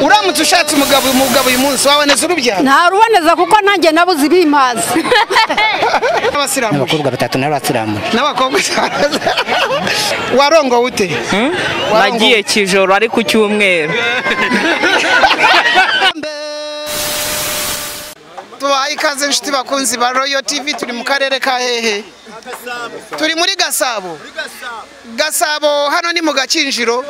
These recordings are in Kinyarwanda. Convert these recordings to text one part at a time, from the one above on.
uramutse ushatse umugabo umugabo uyu munsi waboneza urubyaro ntaruboneza kuko nanjye nabuze ibimazi n'abasiramuje abakobwa batatu nabo basiramuje n'abakobwa cyane. warongo ute nagiye kijoro ari ku cyumweru tubahaye ikaze inshuti bakunzi ba royo tv turi mu karere ka hehe turi muri gasabo gasabo hano ni mu gakinjiro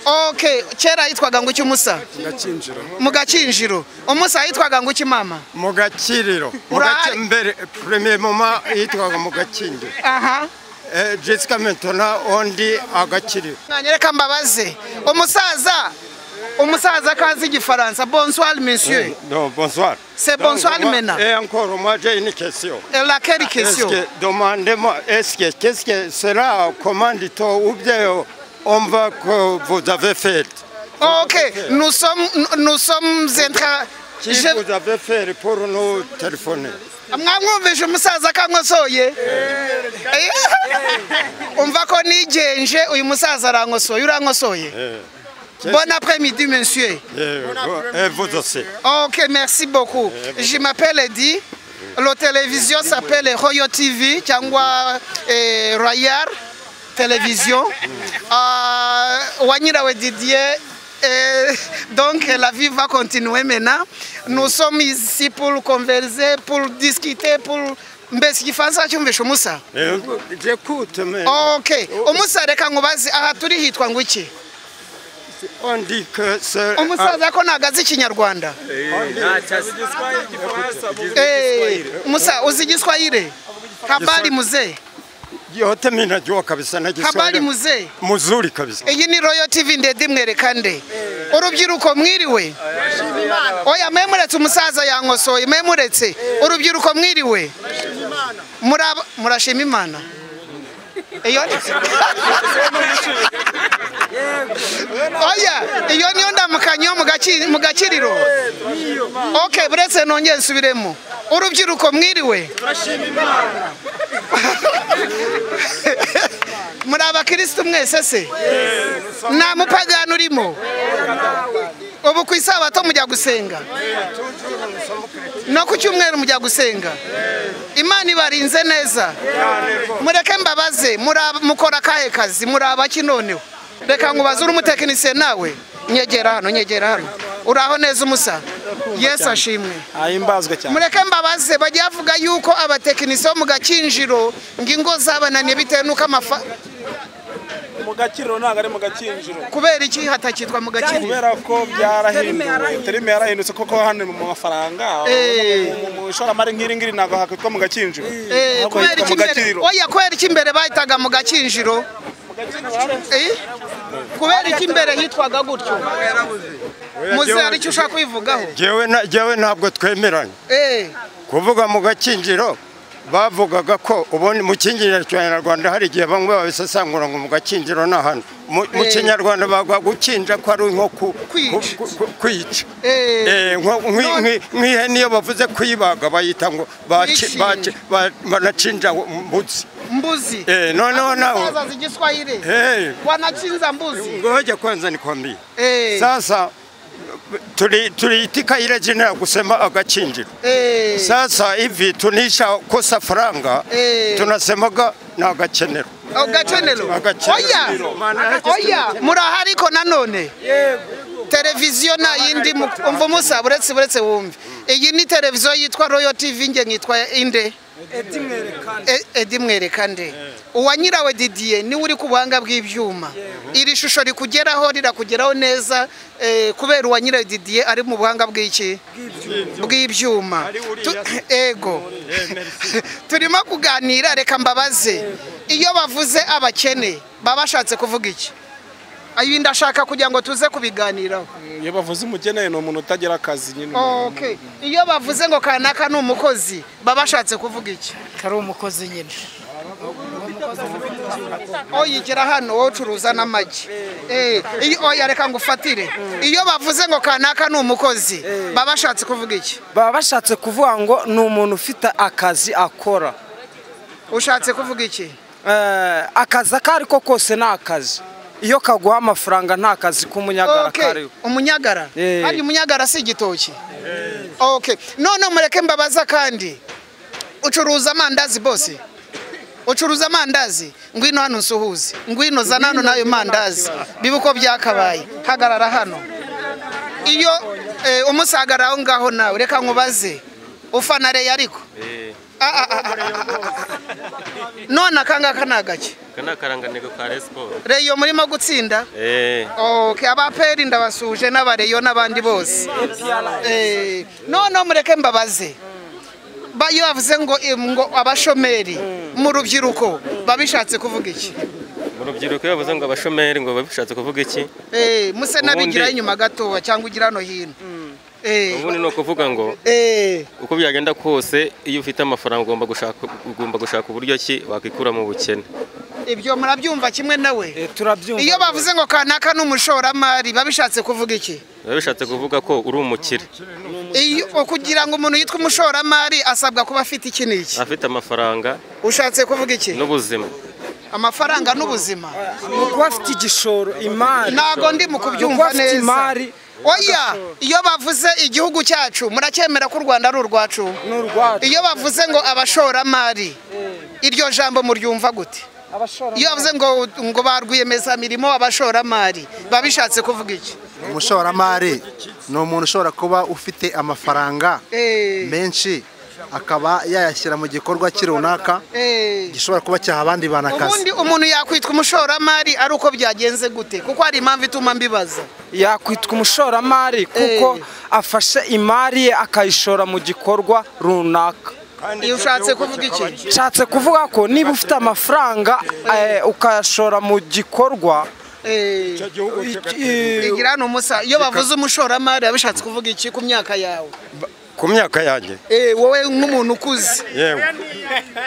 ok kera yitwaga ngo umusa gakinjiro mu gakinjiro umusa yitwaga ngo mama mu gakiriro mu Urahari? gace mbere premier mama yitwaga mu gakinjiro aha Eh, jessica mentona undi agakiriro mwanyereka mbabaze umusaza umusaza kazi igifaransa bonsoir monsieur no bonsoir C'est bonsoir, Donc, moi, maintenant. et encore moi j'ai une question la quelle est-ce question que demandez-moi est-ce que qu'est-ce que cela commandito ou bien on va que vous avez fait Ok, nous sommes, nous- nous sommes en train. qui Je- vous avez fait pour nous téléphoner mwamwumvije umusaza kankosoye Eh, umva ko nigenje uyu musaza arankosoye urankosoye Eh, qu'est-ce- bon après midi monsieur Eh, vous- et vous aussi ok merci beaucoup je m'appelle edi la télévision s'appelle royo tv cyangwa eh, royal télévision Ah, wa nyirawe didier eh, donc la vie va continuer maintenant nous sommes ici pour converser pour discuter pour mbese igifaransa cyumvisha umusa Eh, j'écoute mais ok umusa reka nkubaze aha turi hitwa ngo iki on dit que c'est umusaza ko ntabwo azi ikinyarwanda Eh, musa uzi igiswahire habari muzee yote mimi najua kabisa habari najiswali muzee mzuri kabisa iyi ni royo tv ndende imwereka nde urubyiruko mwiriwe oya mwe muretse umusaza yankosoye mwe muretse urubyiruko mwiriwe Muraba- murashima imana iyo oya iyo niyo ndamukanyo mu gaki- mu gakiriro ok buretse nongere nsubiremo urubyiruko mwiriwe muri abakirisitu mwese se nta mupagani urimo ubu ku isabato mujya gusenga no ku cyumweru mujya gusenga imana ibarinze neza mureke mbabaze muri aba- mukora akahe kazi muri abaki noneho reka nkubaze uri umutekinisiye nawe nyegera hano nyegera hano uraho neza umusa yesu ashimwe ahimbazwa cyane mureke mbabaze bajya bavuga yuko abatekinisiye bo mu gakinjiro ngo ingo zabananiye bitewe n'uko amafa mu gakiriro ntabwo ari mu gakinjiro kubera iki hatakitwa mu gakiriro kubera ko byarahindutse terime yarahindutse koko hano mu mafaranga Eh. mu- mu ishoramari nk'iri ngiri ntabwo hakitwa mu gakinjiro Eh, ahubwo kubera hitwa iki mu imbere gakiriro oya kubera iki imbere bahitaga mu gakinjiro Eh? kubera iki imbere hitwaga gutyo muze hari icyo ushaka kwivugaho jewe na jewe ntabwo twemeranya Eh, kuvuga mu gakinjiro bavugaga ko ubundi mu kinjiro cy'abanyarwanda hari igihe bamwe babisesangura ngo mu gakinjiro ni ahantu mu mu Eh. kinyarwanda bagwa gukinja ko ari nko ku- Kwica. ku- ku- ku- kwica Eh. Eh, nko- nk'i- nk'i- nk'ihene iyo bavuze kuyibaga bayita ngo baci- Kuyishinga. baci- ba- banacinja mbuzi mbuzi Eh, noneho nawe azaza igiswahili Eh, wanachinza mbuzi ngoja kwanza nikwambie Eh, sasa tuli- tuliitika ile jina ya kusema agachinjiro eh, sasa hivi tunisha kosa faranga Eh. tunasemaga na agakenero agacenero Agacenero. oya oya murahari ko nanone televiziyo nta yindi mu- umva umusa buretse buretse wumve iyi ni televiziyo yitwa royo tv nge nkitwa inde E- edi mwereka nde uwa nyirawe didiye niwe uri ku buhanga bw'ibyuma iri shusho rikugeraho rirakugeraho neza eh, kubera uwa nyirawe didiye ari mu buhanga bw'iki bw'ibyuma Ari uriya Tu- se. ego turimo kuganira reka mbabaze iyo bavuze abakene baba bashatse kuvuga iki ayo ndashaka kugira ngo tuze kubiganiraho iyo bavuze umukeneye ni umuntu utagira akazi nyine okay. iyo bavuze ngo kanaka ni umukozi baba bashatse kuvuga iki kari umukozi nyine oyigera hano wowe ucuruza n'amagi Eh, iyo- oya reka ngo ufatire iyo bavuze ngo kanaka ni umukozi baba bashatse kuvuga iki baba bashatse kuvuga ngo ni umuntu ufite akazi akora ushatse kuvuga iki Eh, akazi ako ari ko kose ni akazi iyo kaguha amafaranga nta kazi k'umunyagara Okay. kariho umunyagara Eh. kandi umunyagara si igitoki Okay. none mureke mbabaza kandi ucuruza amandazi bose ucuruza amandazi ngwino hano nsuhuze ngwino zana hano n'ayo mandazi biba uko byakabaye hagarara hano iyo eh, umusagara aho ngaho nawe reka nkubaze ufana reyo ariko Ah, ah, ah, ah, ah, ah, ah. none akangaka ni agake aka ni akaranganiro ka resiporo reyo murimo gutsinda eee Okay, abaperi ndabasuje n'abareyo n'abandi bose. Eh, none mureke mbabaze. Ba iyo bavuze ngo eh, ngo abashomeri mu rubyiruko babishatse kuvuga iki? mu rubyiruko iyo bavuze ngo abashomeri ngo baba bishatse kuvuga iki Eh, muse nabigira Ubundi- inyuma gatoya cyangwa ugira no hino. Eh, ubundi ni ukuvuga ngo eh, uko byagenda kose iyo ufite amafaranga ugomba gushaka ugomba gushaka uburyo ki wakwikura mu bukene ibyo murabyumva kimwe nawe. Eh, turabyumva Iyo bavuze ngo kanaka n'umushoramari babishatse kuvuga iki? biba bishatse kuvuga ko uri umukire Iyo kugira ngo umuntu yitwe umushoramari asabwa kuba afite iki n'iki. afite amafaranga Ushatse kuvuga iki? n'ubuzima Amafaranga n'ubuzima. ni ukuba afite igishoro imari ntago ndi mu kubyumva Kuko afite neza imari, oya iyo bavuze igihugu cyacu muracyemera ko u rwanda ari urwacu ni urwacu iyo bavuze ngo abashoramari iryo jambo muryumva gute abashora iyo bavuze ngo ngo ba rwiyemezamirimo abashoramari biba bishatse kuvuga iki umushoramari ni umuntu ushobora kuba ufite amafaranga Eh, menshi akaba yayashyira mu gikorwa cye runaka eh. gishobora kuba cyaha abandi bantu akazi ubundi umuntu yakwitwa umushoramari ari uko byagenze gute kuko hari impamvu ituma mbibaza yakwitwa umushoramari kuko afashe imari ye akayishora mu gikorwa runaka iyo ushatse kuvuga iki nshatse kuvuga ko niba ufite amafaranga eh, ukayashora mu gikorwa Eh, eh, igira hano umusa iyo bavuze umushoramari biba bishatse kuvuga iki ku myaka yawe ku myaka yanjye Eh, wowe nk'umuntu ukuze yewe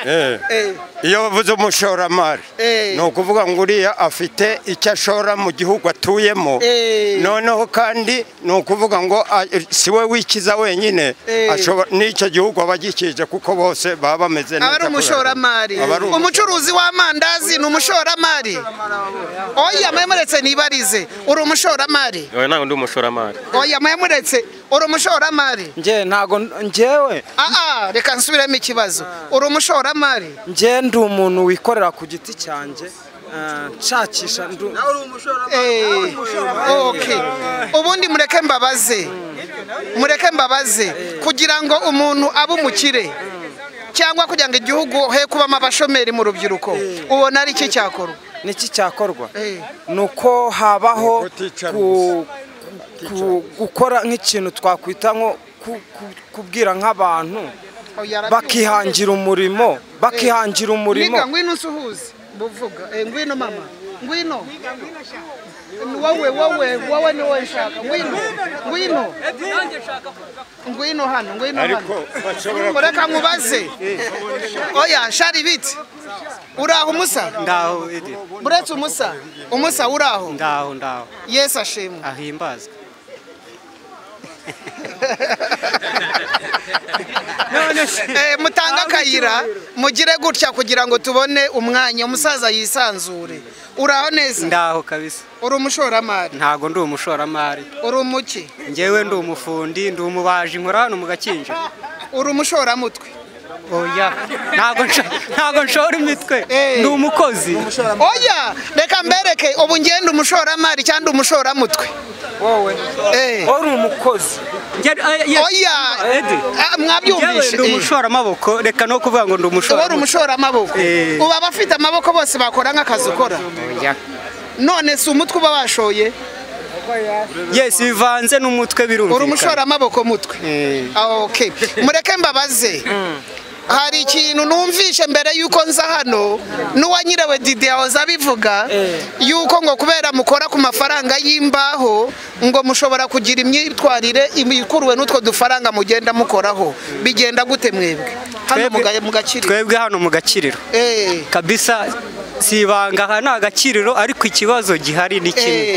Eh, Eh, iyo bavuze umushoramari Eh. ni ukuvuga ngo uriya afite icyo ashora mu gihugu atuyemo Eh. noneho kandi ni ukuvuga ngo a- si we wikiza wenyine Eh. ashobora- n'icyo gihugu aba agikije kuko bose baba bameze aba neza ari kubera- umushoramari aba ari umu- umucuruzi w'amandazi ni umushoramari oya mwemuretse nibarize uri umushoramari wowe ntabwo ndi umushoramari oya mwemuretse uri umushoramari njye ntago njyewe aa reka nsubiremo ikibazo uri umushoramari njye ndi umuntu wikorera ku giti cyanjye eh, nshakisha ndu- Eh, okay. ubundi mureke mbabaze mureke mbabaze kugira ngo umuntu abe umukire cyangwa kugira ngo igihugu he kubamo abashomeri mu rubyiruko ubona ari iki cyakorwa niki cyakorwa Eh. ni uko habaho Kuticara ku- ku- gukora nk'ikintu twakwita nko ku- ku- kubwira nk'abantu bakihangira umurimo bakihangira umurimo Niga ngwino usuhuze buvuga eh, ngwino mama ngwino wowe wowe wowe ni wowe nshaka ngwino ngwino ngwino hano ngwino hano mureka nkubaze oya shari biti uraho umusa Ndaho iri buretse umusa umusa uraho ndaho ndaho yesu ashimwe ahimbazwe Eh, mutange akayira mugire gutya kugira ngo tubone umwanya umusaza yisanzure uraho neza ndaho kabisa uri umushoramari ntago ndi umushoramari uri umuki njyewe ndi umufundi ndi umubaji nkora hano mu gakinjiro uri umushoramutwe oya ntago nsho- ntago nshora imitwe Eh. ndi umukozi oya reka mbereke ubu ngenda umushoramari cyangwa umushoramutwe wowe Eh, uri umukozi Njye- eh, yes. oya Edi. Ah, Njyewe mwabyumvishe ndi Eh, umushoramaboko reka no kuvuga ngo ndi uba uri umushora umushoramaboko Eh. uba abafite amaboko bose bakora nk'akazi ukora Oya. none si umutwe uba washoye yes bivanze n'umutwe uri birumvikana umushoramaboko mutwe Ah, okay mureke mbabaze hari ikintu numvishe mbere y'uko nza hano n'uwanyirawe didi yahoze abivuga y'uko ngo kubera mukora ku mafaranga y'imbaho ngo mushobora kugira imyitwarire ikuruwe n'utwo dufaranga mugenda mukoraho bigenda gute mwebwe hano muga- mugakiriro twebwe hano mu gakiriro Eh, kabisa si ibanga aha ni agakiriro ariko ikibazo gihari ni eh, kimwe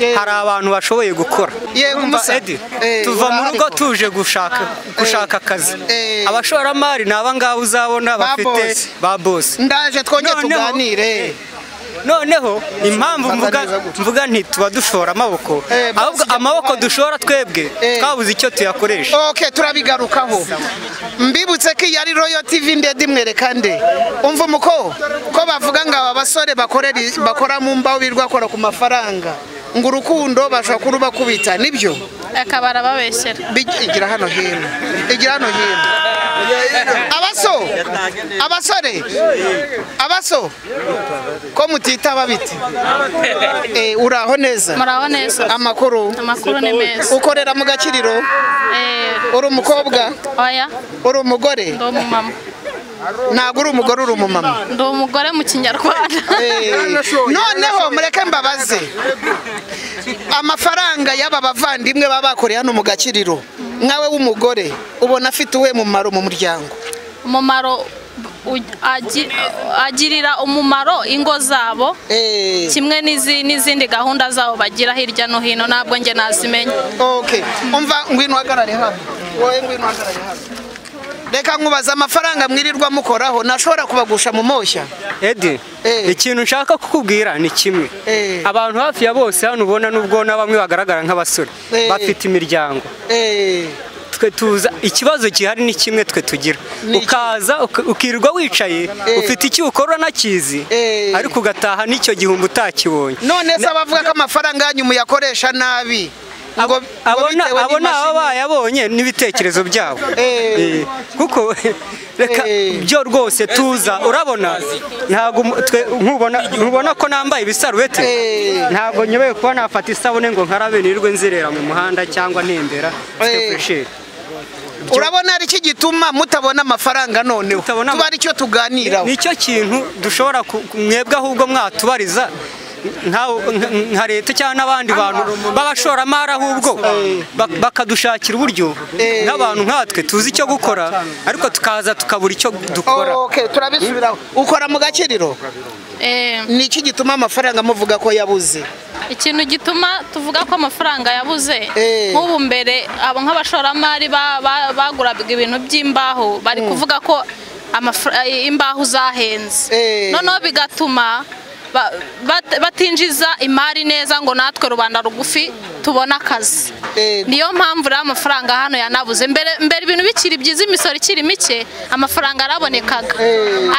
eh. hari abantu bashoboye gukora Yewe Urumva, musa. Edi, Eh, tuva mu urahari rugo koko. tuje gushaka gushaka akazi Eh. abashoramari ni abangaba uzabona Ba bafite boss. ba bosi ndaje twongere Noneho- tuganire noneho impamvu mvuga mvuga nti tuba dushora amaboko ahubwo amaboko dushora twebwe twabuze icyo tuyakoresha ok turabigarukaho mbibutse ko iyi ari royo tivi ndende imwereka nde umva umuko ko bavuga ngo aba basore bakorera i- bakora mu mbaho birirwa bakora ku mafaranga ngo urukundo bashobora kurubakubita nibyo akaba arababeshyera Bij- igira hano hino igira hano hino abaso abasore abaso ko mutitaba biti Eh, uraho neza Muraho neza. amakuru Amakuru ni meza. ukorera mu gakiriro uri umukobwa oya uri umugore ndi umumama ntabwo uri umugore uri umumama ndi umugore mu kinyarwanda Eh, noneho mureke mbabaze amafaranga y'aba bavandimwe baba bakoreye hano mu gakiriro nkawe w'umugore ubona afite uwe mumaro mu muryango umumaro u- agi- agirira umumaro ingo zabo kimwe n'izi- n'izindi gahunda zabo bagira hirya no hino ntabwo njye nazimenya okay umva ngwino uhagarare hano wowe ngwino uhagarare hano reka nkubaza amafaranga mwirirwa mukoraho nashobora kubagusha mu moshya edi ikintu nshaka kukubwira ni kimwe abantu hafi ya bose hano ubona nubwo na bamwe bagaragara nk'abasore Eh. bafite imiryango twe tuza ikibazo gihari ni kimwe twe tugira ukaza uka- ukirirwa wicaye ufite icyo ukora nakizi ariko ugataha n'icyo gihumbi utakibonye none se abavuga ko amafaranga yanyu muyakoresha nabi ngo abona bitewe abona n'imashini. aba bayabonye n'ibitekerezo byabo Eh, kuko reka byo rwose tuza urabona ntabwo umu- twe- nkubona nkubona ko nambaye ibisarubeti ntabwo nyobewe kuba nafata isabune ngo nkarabe nirwe nzerera mu muhanda cyangwa ntembera Eh. mfite fureshi urabona ari iki gituma mutabona amafaranga noneho tuba ari cyo tuganiraho nicyo kintu dushobora ku- ku- mwebwe ahubwo mwatubariza nka- nka- nka leta cyangwa n'abandi bantu b'abashoramari ahubwo bak- bakadushakira uburyo nk'abantu nkatwe tuzi icyo gukora ariko tukaza tukabura icyo dukora okay turabisubiraho ukora mu gakiriro ni iki gituma amafaranga muvuga ko yabuze ikintu gituma tuvuga ko amafaranga yabuze nk'ubu mbere abo nk'abashoramari ba- ba- baguraga ibintu by'imbaho bari kuvuga ko amafra- imbaho zahenze noneho bigatuma ba- bat- batinjiza imari neza ngo natwe rubanda rugufi tubone akazi niyo mpamvu rero amafaranga hano yanabuze mbere mbere ibintu bikiri byiza imisoro ikiri mike amafaranga arabonekaga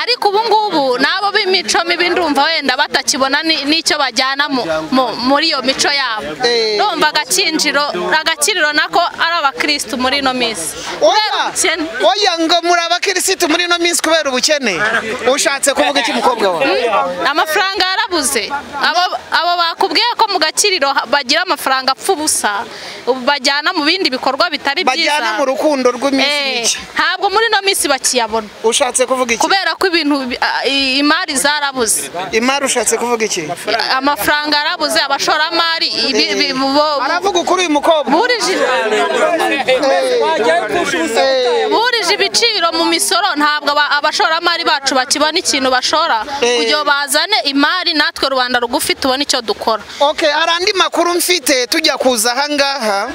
ariko ubu ngubu n'abo b'imico mibi ndumva wenda batakibona ni- n'icyo bajyana mu- mu- muri iyo mico yabo ndumva agakinjiro agakiriro nako ari abakirisitu muri ino minsi oya oya ngo muri abakirisitu muri ino minsi kubera ubukene ushatse kuvuga iki mukobwa wawe Mm, amafaranga yarabuze Abo- abo bakubwiye ko mu gakiriro ha- bagira amafaranga apfa ubusa ubu bajyana mu bindi bikorwa bitari byiza bajyana mu rukundo rw'iminsi Eh, mike ntabwo muri ino minsi bakiyabona ushatse kuvuga iki kubera ko ibintu bi- a- i- imari zarabuze imari ushatse kuvuga iki amafaranga yarabuze abashoramari ibi- bi- bo- aravuga ukuri uyu mukobwa burije ibiciro mu misoro ntabwo aba- abashoramari bacu bakibona ikintu bashora kugira ngo bazane imari natwe rubanda rugufi tubone icyo dukora Okay, hari andi makuru mfite tujya kuza ahangaha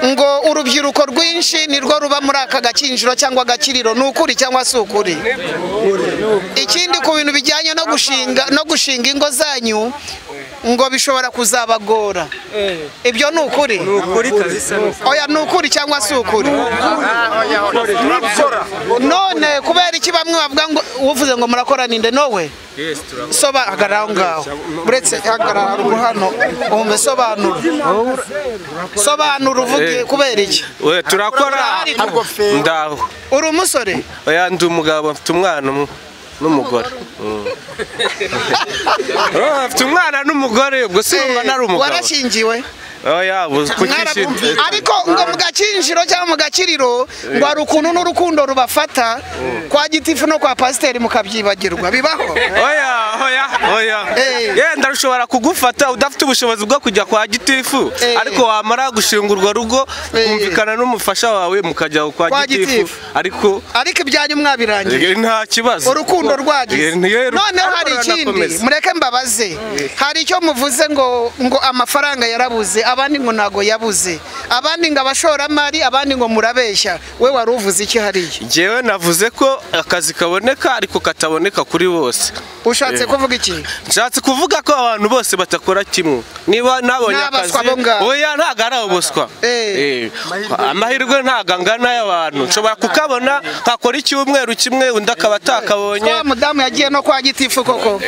ngo urubyiruko rwinshi nirwo ruba muri aka gakinjiro cyangwa agakiriro ni ukuri cyangwa si ukuri ikindi ku bintu bijyanye no gushinga no gushinga ingo zanyu ngo bishobora kuzabagora ibyo ni ukuri oya ni ukuri cyangwa si ukuri none kubera iki bamwe bavuga ngo uvuze ngo murakora ninde nowe sobanura aho ngaho uretse hagarara haruguru hano wumva sobanura sobanura uvuge kubera iki we turakora ndaho uri umusore oya ndi umugabo mfite umwana umwe n'umugore Mm. Oh, mfite umwana n'umugore ubwo si umwana ari umugabo warashingiwe oya ubu Mwarabumviye. ariko ngo mu gakinjiro cyangwa mu gakiriro ngo hari ukuntu n'urukundo rubafata kwa gitifu no kwa pasiteri mukabyibagirwa bibaho oya oya oya yenda rushobora kugufata udafite ubushobozi bwo kujya kwa gitifu ariko wamara gushinga urwo rugo kumvikana n'umufasha wawe mukajya kwa Kwa gitifu gitifu. ariko ariko ibyanyu mwabirangiye Eh, nta kibazo urukundo Eh, rwagize niyo- noneho hari ariko ikindi ruranakomeza. mureke mbabaze hari icyo muvuze ngo ngo amafaranga yarabuze abandi ngo ntago yabuze abandi ngo abashoramari abandi ngo murabeshya we wari uvuze iki hariya njyewe navuze ko akazi kaboneka ariko kataboneka kuri bose ushatse kuvuga iki nshatse kuvuga ko abantu bose batakora kimwe niba nabonye akazi N'abaswa bo ngaho. oya ntabwo ari ubuswa Eh, amahirwe ntabwo angana y'abantu nshobora kukabona nkakora icyumweru kimwe undi akaba atakabonye wa mudamu yagiye no kwa gitifu koko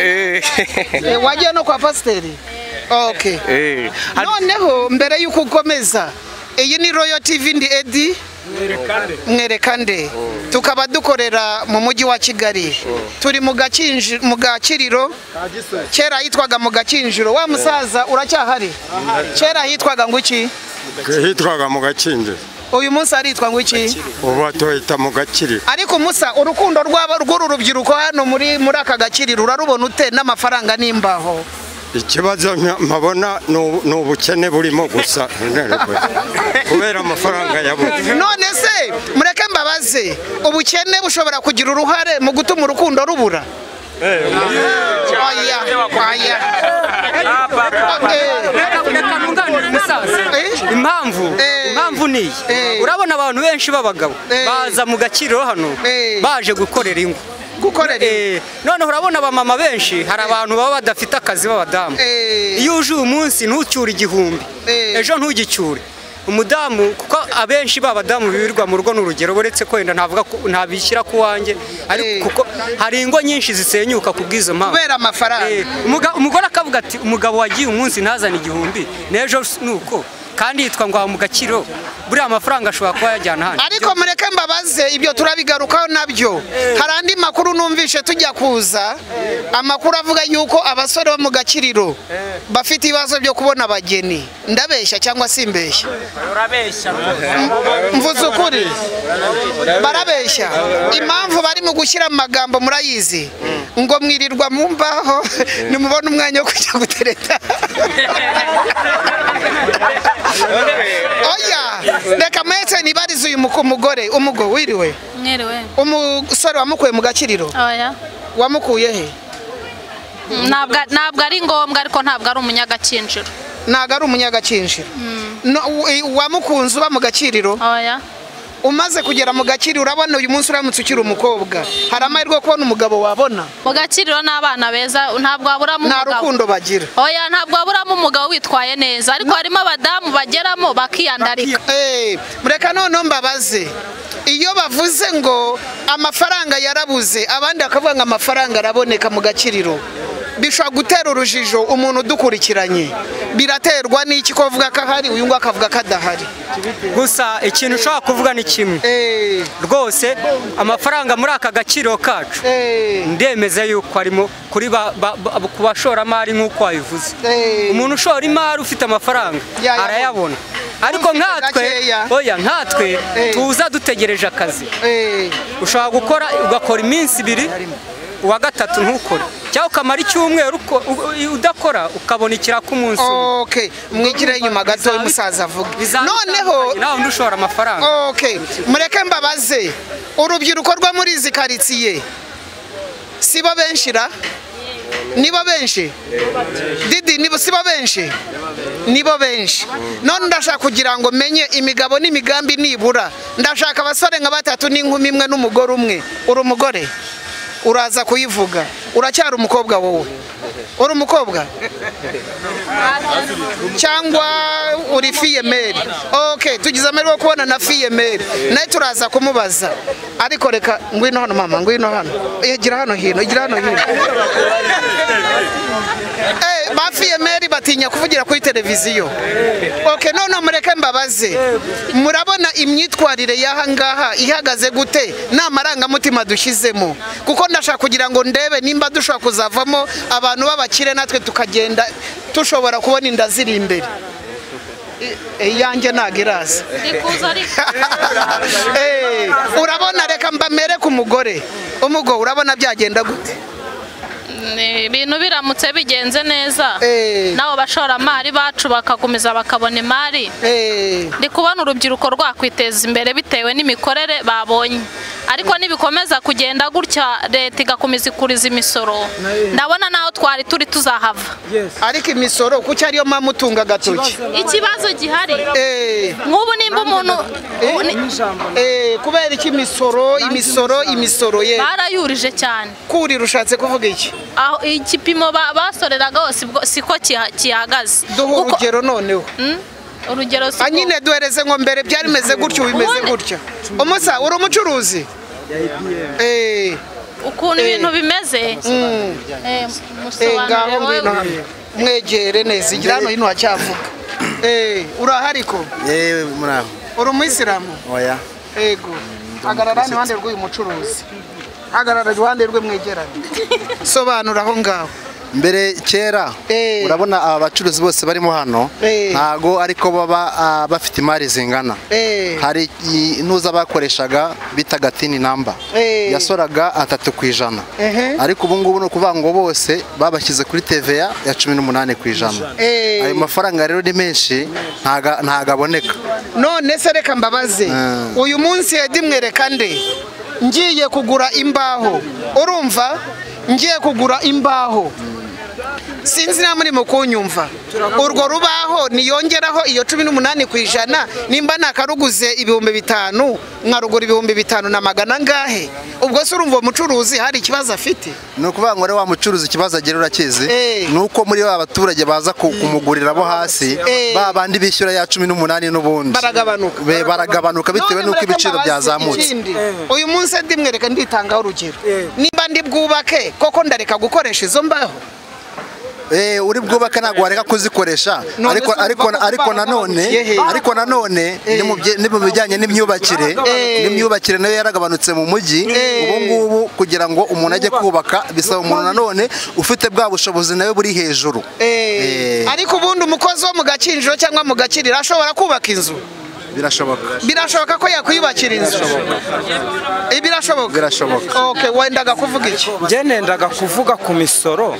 Eh, wagiye no kwa pasiteri okay Eh, noneho mbere y'uko ukomeza iyi ni royo tivi ndi edi mwerekande tukaba dukorera mu mujyi wa kigali turi mu Gakinji- mu gakiriro kera hitwaga mu gakinjiro wa musaza uracyahari kera hitwaga ngo iki hitwaga mu gakinjiro uyu munsi aritwa ngo iki ubu tuhita mu gakiriro ariko musa urukundo rw'aba rw'uru rubyiruko hano muri muri aka gakiriro urarubona ute n'amafaranga n'imbaho ikibazo nka- mpabona ni ubu- ni ubukene burimo gusa kubera amafaranga yabuze none se mureke mbabaze ubukene bushobora kugira uruhare mu gutuma urukundo rubura Oya, oya. Reka nunganire umusaza. impamvu impamvu ni iyi urabona abantu benshi b'abagabo baza mu gakiriro hano baje gukorera ingo gukorera noneho urabona abamama benshi hari abantu baba badafite akazi b'abadamu iyo uje uyu munsi ntucyure igihumbi ejo ntugicyure umudamu kuko abenshi b'abadamu birirwa mu rugo n'urugero uretse ko wenda ntavuga ko- ntabishyira ku wanjye ariko kuko hari ingo nyinshi zisenyuka ku bw'izo mpamvu kubera amafaranga umuga- umugore akavuga ati umugabo wagiye umunsi ntazane igihumbi n'ejo nuko kandi yitwa ngo aha mu gakiro buriya amafaranga ashobora kuba yajyana hano ariko mureke mbabaze ibyo turabigarukaho nabyo hari andi makuru numvishe tujya kuza amakuru avuga yuko abasore bo mu gakiriro bafite ibibazo byo kubona abageni ndabeshya cyangwa simbeshya urabeshya mvuze ukuri barabeshya impamvu bari mu gushyira mu magambo murayizi ngo mwirirwa mu mbaho nimubone umwanya wo kujya gutereta oya reka mwese nibarize uyu muku- umugore umugo wiriwe mwiriwe umusore wamukuye mu gakiriro oya wamukuye he ntabwo ntabwo ari ngombwa ariko ntabwo ari umunyagakinjiro ntago ari umunyagakinjiro No, u- wamukunze uba mu gakiriro umaze kugera mu gakiriro urabona uyu munsi uramutse ukiri umukobwa hari amahirwe yo kubona umugabo wabona mu gakiriro n'abana beza ntabwo waburamo nta umugabo. rukundo bagira oya ntabwo waburamo umugabo witwaye neza ariko harimo abadamu bageramo bakiyandarika Eh, mureka noneho mbabaze iyo bavuze ngo amafaranga yarabuze abandi bakavuga ngo amafaranga araboneka mu gakiriro bishobora gutera urujijo umuntu udukurikiranye biraterwa n'iki ko avuga ko ahari uyu nguyu akavuga ko adahari gusa ikintu ushobora kuvuga ni kimwe rwose amafaranga muri aka gaciro kacu ndemeza yuko arimo kuri ba- ba- ba- ku bashoramari nk'uko wabivuze umuntu ushora imari ufite amafaranga Yayabona. arayabona ariko nkatwe gakeya. oya nkatwe Eh. tuza dutegereje akazi Eh. ushobora gukora ugakora iminsi ibiri uwa gatatu ntukore cyangwa ukamara icyumweru uko- u- udakora ukabona ikiraka umunsi umwe okay mwigire inyuma gato umusaza avuga noneho nawe undi ushora amafaranga Okay, mureke mbabaze urubyiruko rwo muri izi karitsiye sibo benshi ra nibo benshi didi nibo sibo benshi nibo benshi none ndashaka kugira ngo menye imigabo n'imigambi nibura ndashaka abasore nka batatu n'inkumi imwe n'umugore umwe uri umugore uraza kuyivuga uracyari umukobwa wowe uri umukobwa cyangwa uri fiyemeri ok tugize amahirwe yo kubona na fiyemeri nawe turaza kumubaza ariko reka ngwino hano mama ngwino hano Eh, gira hano hino gira hano hino Eh, ba fiyemeri batinya kuvugira kuri televiziyo ok noneho mureke mbabaze murabona imyitwarire y'aha ngaha ihagaze gute ni amarangamutima dushyizemo kuko ndashaka kugira ngo ndebe nimba dushobora kuzavamo abantu b'abakire natwe tukagenda tushobora kubona inda ziri imbere Eh, iyanjye ntabwo iraza Eh, urabona reka mbamereke umugore umugo urabona byagenda gute ni- ibintu biramutse bigenze neza n'abo bashoramari bacu bakakomeza bakabona imari ndi kubona urubyiruko rwakwiteza imbere bitewe n'imikorere babonye ariko nibikomeza kugenda gutya leta igakomeza ikuriza imisoro ndabona naho twari turi tuzahava ariko imisoro kuki ariyo mpamvu utunga agatoki ikibazo gihari nk'ubu nimba umuntu Eh, kubera iki imisoro imisoro imisoro ye barayurije cyane kurira ushatse kuvuga iki aho igipimo ba- basoreragaho sibwo- siko kiha- kihagaze duha urugero noneho urugero Ah, nyine duhereze ngo mbere byari bimeze gutya ubu bimeze gutya umusa uri umucuruzi Eh, ukuntu Eh. ibintu bimeze Mm. Eh, eh, musobanurire ngaho ngwino wowe hano mwegere neza igira hano hino hacyavuga Eh, urahari ko yewe muraho uri umuyisilamu oya ego hagarara hano iruhande rw'uyu mucuruzi hagarara iruhande rwe mwegeranye sobanura aho ngaho mbere kera urabona aba bacuruzi bose barimo hano ntago ariko baba ah, bafite imari zingana hari i- nuza bakoreshaga bitaga tini namba Eh. yasoraga atatu ku ijana Ehe. ariko ubu ngubu ni ukuvuga ngo bose babashyize kuri TVA ya cumi n'umunani ku ijana Eh. ayo mafaranga rero ni menshi ntaga- ntago aboneka none se reka mbabaze uyu munsi yadimwereka nde ngiye kugura imbaho urumva ngiye kugura imbaho sinzi niba muri mu kunyumva urwo rubaho niyongeraho iyo cumi n'umunani ku ijana nimba nakaruguze ibihumbi bitanu nkarugura ibihumbi bitanu na magana angahe ubwo se urumva uwo mucuruzi hari ikibazo afite ni ukuvuga ngo rero wa mucuruzi ikibazo agira urakizi ni uko muri ba baturage baza ku- kumugurira bo hasi ba bandi bishyura ya cumi n'umunani n'ubundi baragabanuka baragabanuka bitewe n'uko ibiciro byazamutse uyu munsi ndimwereka nditangaho urugero niba ndi bwubake koko ndareka gukoresha izo mbaho Eh, uri bwubaka ntabwo wareka kuzikoresha None ariko se ariko urumva ko ariko kubana nanone n'abakire? ariko nanone ni mu bye- ni mu bijyanye n'imyubakire Eh. n'imyubakire nayo yaragabanutse mu mujyi ubu ngubu kugira ngo umuntu ajye kubaka bisaba umuntu nanone ufite bwa bushobozi nawe buri hejuru Eh, ariko ubundi umukozi wo mu gakinjiro cyangwa mu gakiriro ashobora kubaka inzu birashoboka birashoboka ko yakwiyubakira inzu Eh, birashoboka birashoboka okay wendaga kuvuga iki njye nendaga kuvuga ku misoro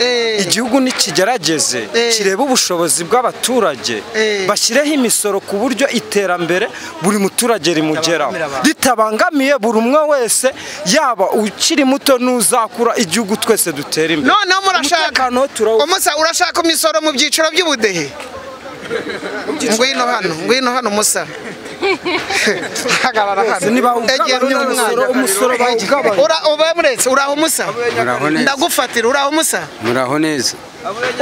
igihugu nikigerageze kirebe ubushobozi bw'abaturage bashyireho imisoro ku buryo iterambere buri muturage rimugeraho ritabangamiye buri umwe wese yaba ukiri muto n'uzakura igihugu twese dutera imbere noneho murashaka umusa urashaka imisoro mu byiciro by'ubudehe ngwino hano ngwino hano musa hagarara hano egera uyu mwana umusoro bawugabanya. Ura- uba muretse uraho musa Muraho neza. ndagufatira uraho musa muraho neza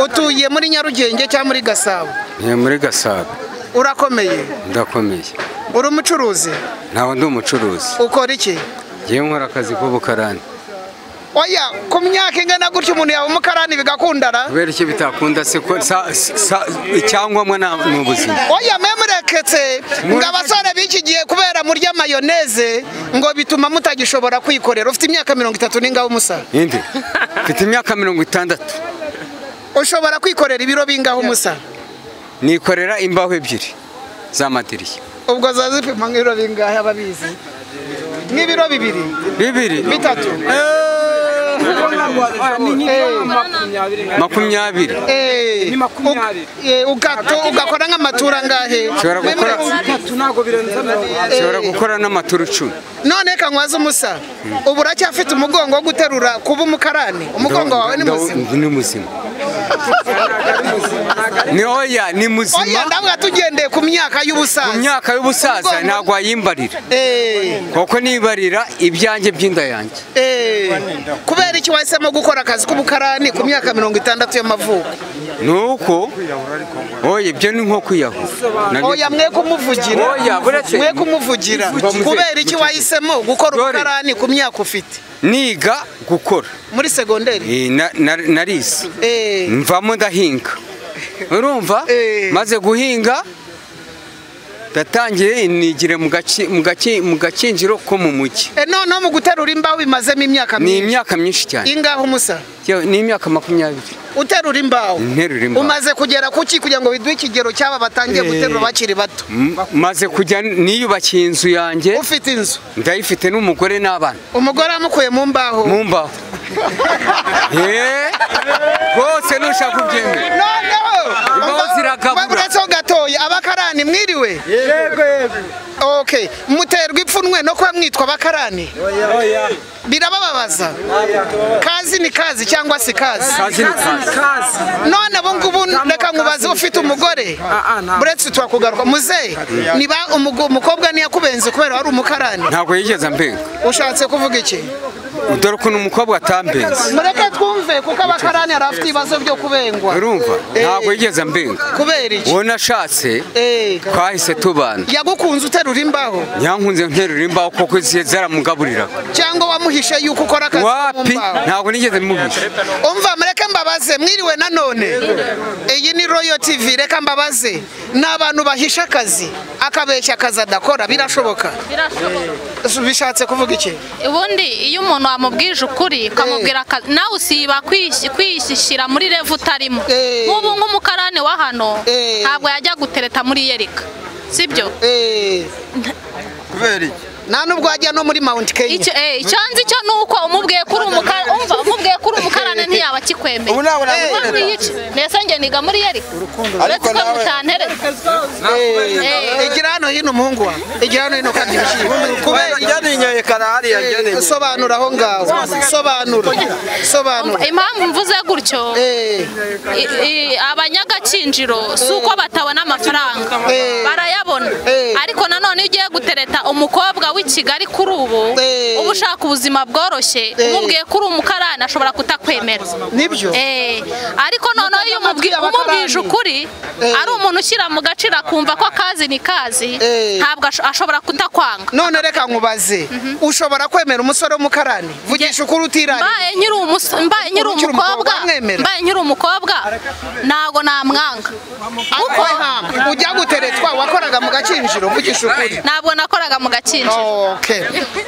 utuye muri nyarugenge cyangwa muri gasabo ni muri gasabo urakomeye ndakomeye uri umucuruzi ntabwo ndi umucuruzi ukora iki ngiye nkora akazi k'ubukarani oya ku myaka ingana gutya umuntu yaba umukarani bigakundana kubera iki bitakunda se ko sa- sa- icyangombwa na- ni ubuzima oya mwe mureketse ngo abasore b'iki gihe kubera murya mayoneze ngo bituma mutagishobora kwikorera ufite imyaka mirongo itatu n'ingaho umusa indi mfite imyaka mirongo itandatu ushobora kwikorera ibiro bingaho umusa nikorera imbaho ebyiri z'amadirishya ubwo zazipima nk'ibiro bingahe ababizi nk'ibiro bibiri bibiri bitatu makumyabiri Eh, uk- eh, ugato- ugakora nk'amatura angahe Nshobora gukora- Eh, nshobora gukora n'amaturu icumi none reka nkwaze umusa ubu uracyafite umugongo wo guterura kuba umukarani umugongo wawe ni Ndawo- muzima ni muzima ni oya ni muzima oya ndavuga tugendeye ku myaka y'ubusaza ku myaka y'ubusaza Umugongo- ntabwo wayimbarira Eh, kuko nibarira ibyanjye by'inda yanjye eh, kubera iki wahisemo gukora akazi k'ubukarani ku myaka mirongo itandatu y'amavuko ni uko oya ibyo ni nko kwiyahura Nabyo- oya mwe kumuvugira Oya, buretse- mwe kumuvugira Mba muze- kubera iki wahisemo gukora ubukarani ku myaka ufite niga gukora muri segonderi Eh, na- na- narize Eh, mvamo ndahinga urumva maze guhinga ndatangiye nigire mu gaci- mu gaci- mu gakinjiro ko mu mujyi eh, noneho mu guterura imbaho bimazemo imyaka ni myinshi imyaka myinshi cyane ingaho umusa Yewe, ni imyaka makumyabiri uterura imbaho nterura imbaho. umaze kugera kuki kugira ngo biduhe ikigero cy'aba batangiye Eh. guterura bakiri bato M- maze kujya niyubakiye inzu yanjye ufite inzu ndayifite n'umugore n'abana umugore yamukuye mu mbaho mu mbaho rwose nushaka kubyemera imbaho zirakabura uretse gatoya abakarani mwiriwe Yego, okay muterwa ipfunwe no kuba mwitwa abakarani birabababaza kazi ni kazi cyangwa si kazi Kazi ni kazi. none abo ngubu reka nkubaze ufite umugore buretse twakugaruka muzehe niba umugo- umukobwa ntiyakubenze kubera wari umukarani ntabwo yigeze ambenga ushatse kuvuga iki dore ukuntu umukobwa atambenze mureke twumve kuko abakarani hari abafite ibibazo byo kubengwa urumva ntabwo yigeze ambenga kubera iki uwo nashatse twahise tubana yagukunze uterura imbaho yankunze nterura imbaho kuko izihe zaramugaburiraga cyangwa wamuhishe yuko ukora akazi ko mu wapi mbaho ntabwo nigeze mubisha umva mureke mbabaze mwiriwe nanone iyi ni royo tv reka mbabaze ni abantu bahisha akazi akabeshya akazi adakora birashoboka bishatse kuvuga iki ubundi iyo umuntu wamubwije ukuri ukamubwira akazi nawe usiba kwisi- kwishyishyira muri revu utarimo nk'ubu nk'umukarani wa hano ntabwo yajya gutereta muri yerika sibyo kubera iki nta nubwo wajya no muri mount kenya icyo eh, icyo nzi cyo ni uko umubwiye kuri umukarani umva umubwiye kuri umukarani ntiyaba akikwemeye Ubu nawe nawe Ubu nawe. iki? mbese njye niga muri yerika Ariko uretse ko nawe- mutantereta Eh, igira hano hino umuhungu wawe igira hano hino kandi ibishyimbo kubera ryanyoye kanari Eh, sobanura aho ngaho sobanura sobanura impamvu mvuze gutyo i- i- abanyagakinjiro si uko batabona amafaranga barayabona ariko nanone iyo ugiye gutereta umukobwa w'i kigali kuri ubu uba ushaka ubuzima bworoshye umubwiye kuri umukarani ashobora kutakwemera nibyo ariko noneho iyo umubwi- umubwije ukuri ari umuntu ushyira mu gaciro akumva ko akazi ni kazi ntabwo asho- ashobora kutakwanga none reka nkubaze ushobora kwemera umusore w'umukarani vugisha ukuri utirari mbaye nyiri umus- mbaye nyiri Ukiri umukobwa umukobwa wamwemera? mbaye nyiri umukobwa ntabwo namwanga kuko ujya guteretwa wakoraga mu gakinjiro mvugisha ukuri ntabwo nakoraga mu gakinjiro Okay.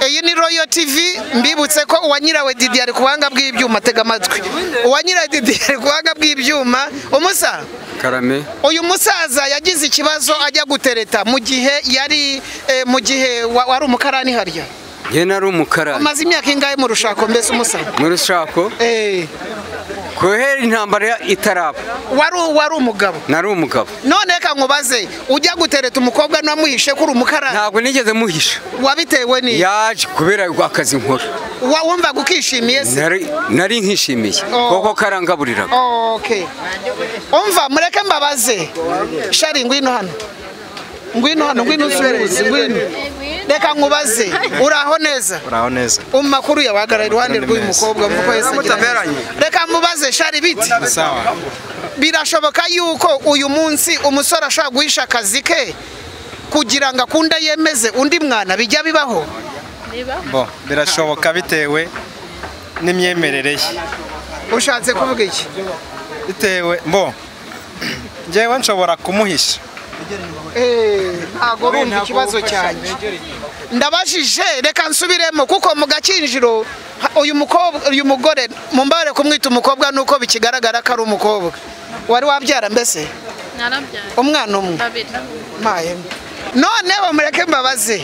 iyi ni royo tv mbibutse ko uwanyirawe didi ari ku buhanga bw'ibyuma tega amatwi uwanyirawe didi ari ku buhanga bw'ibyuma umusa karame uyu musaza yagize ikibazo ajya gutereta mu gihe yari eh, mu gihe wa- wari umukarani harya njye nari umukarani umaze imyaka ingahe mu rushako mbese umusa mu rushako kohera intambara itaraba wari wari umugabo nari umugabo none reka nkubaze ujya gutereta umukobwa ntiwamuhishe ko uri umukarani ntabwo nigeze muhisha wabitewe ni yaje kubera akazi nkora Wa- wumvaga ukishimiye se Nari- nari nkishimiye kuko karangaburiraga okay umva mureke mbabaze shari ngwino hano ngwino hano ngwino usuhuze ngwino reka nkubaze uraho neza uraho neza umakuru yawagarara iruhande rw'uyu mukobwa mvuko yese agira Mutaberanye. neza. reka mubaze shari biti Sawa. birashoboka yuko uyu munsi umusore ashobora guhisha akazi ke kugira ngo akunde yemeze undi mwana bijya bibaho bo birashoboka bitewe n'imyemerere ye ushatse kuvuga iki bitewe bo njyewe nshobora kumuhisha Eh, ntago bumva ikibazo cyanjye ndabajije reka nsubiremo kuko mu gakinjiro ha- uyu mukobwa uyu mugore mumbare kumwita umukobwa nuko bikigaragara ko ari umukobwa wari wabyara mbese narabyara umwana umwe babiri mpayemo noneho mureke mbabaze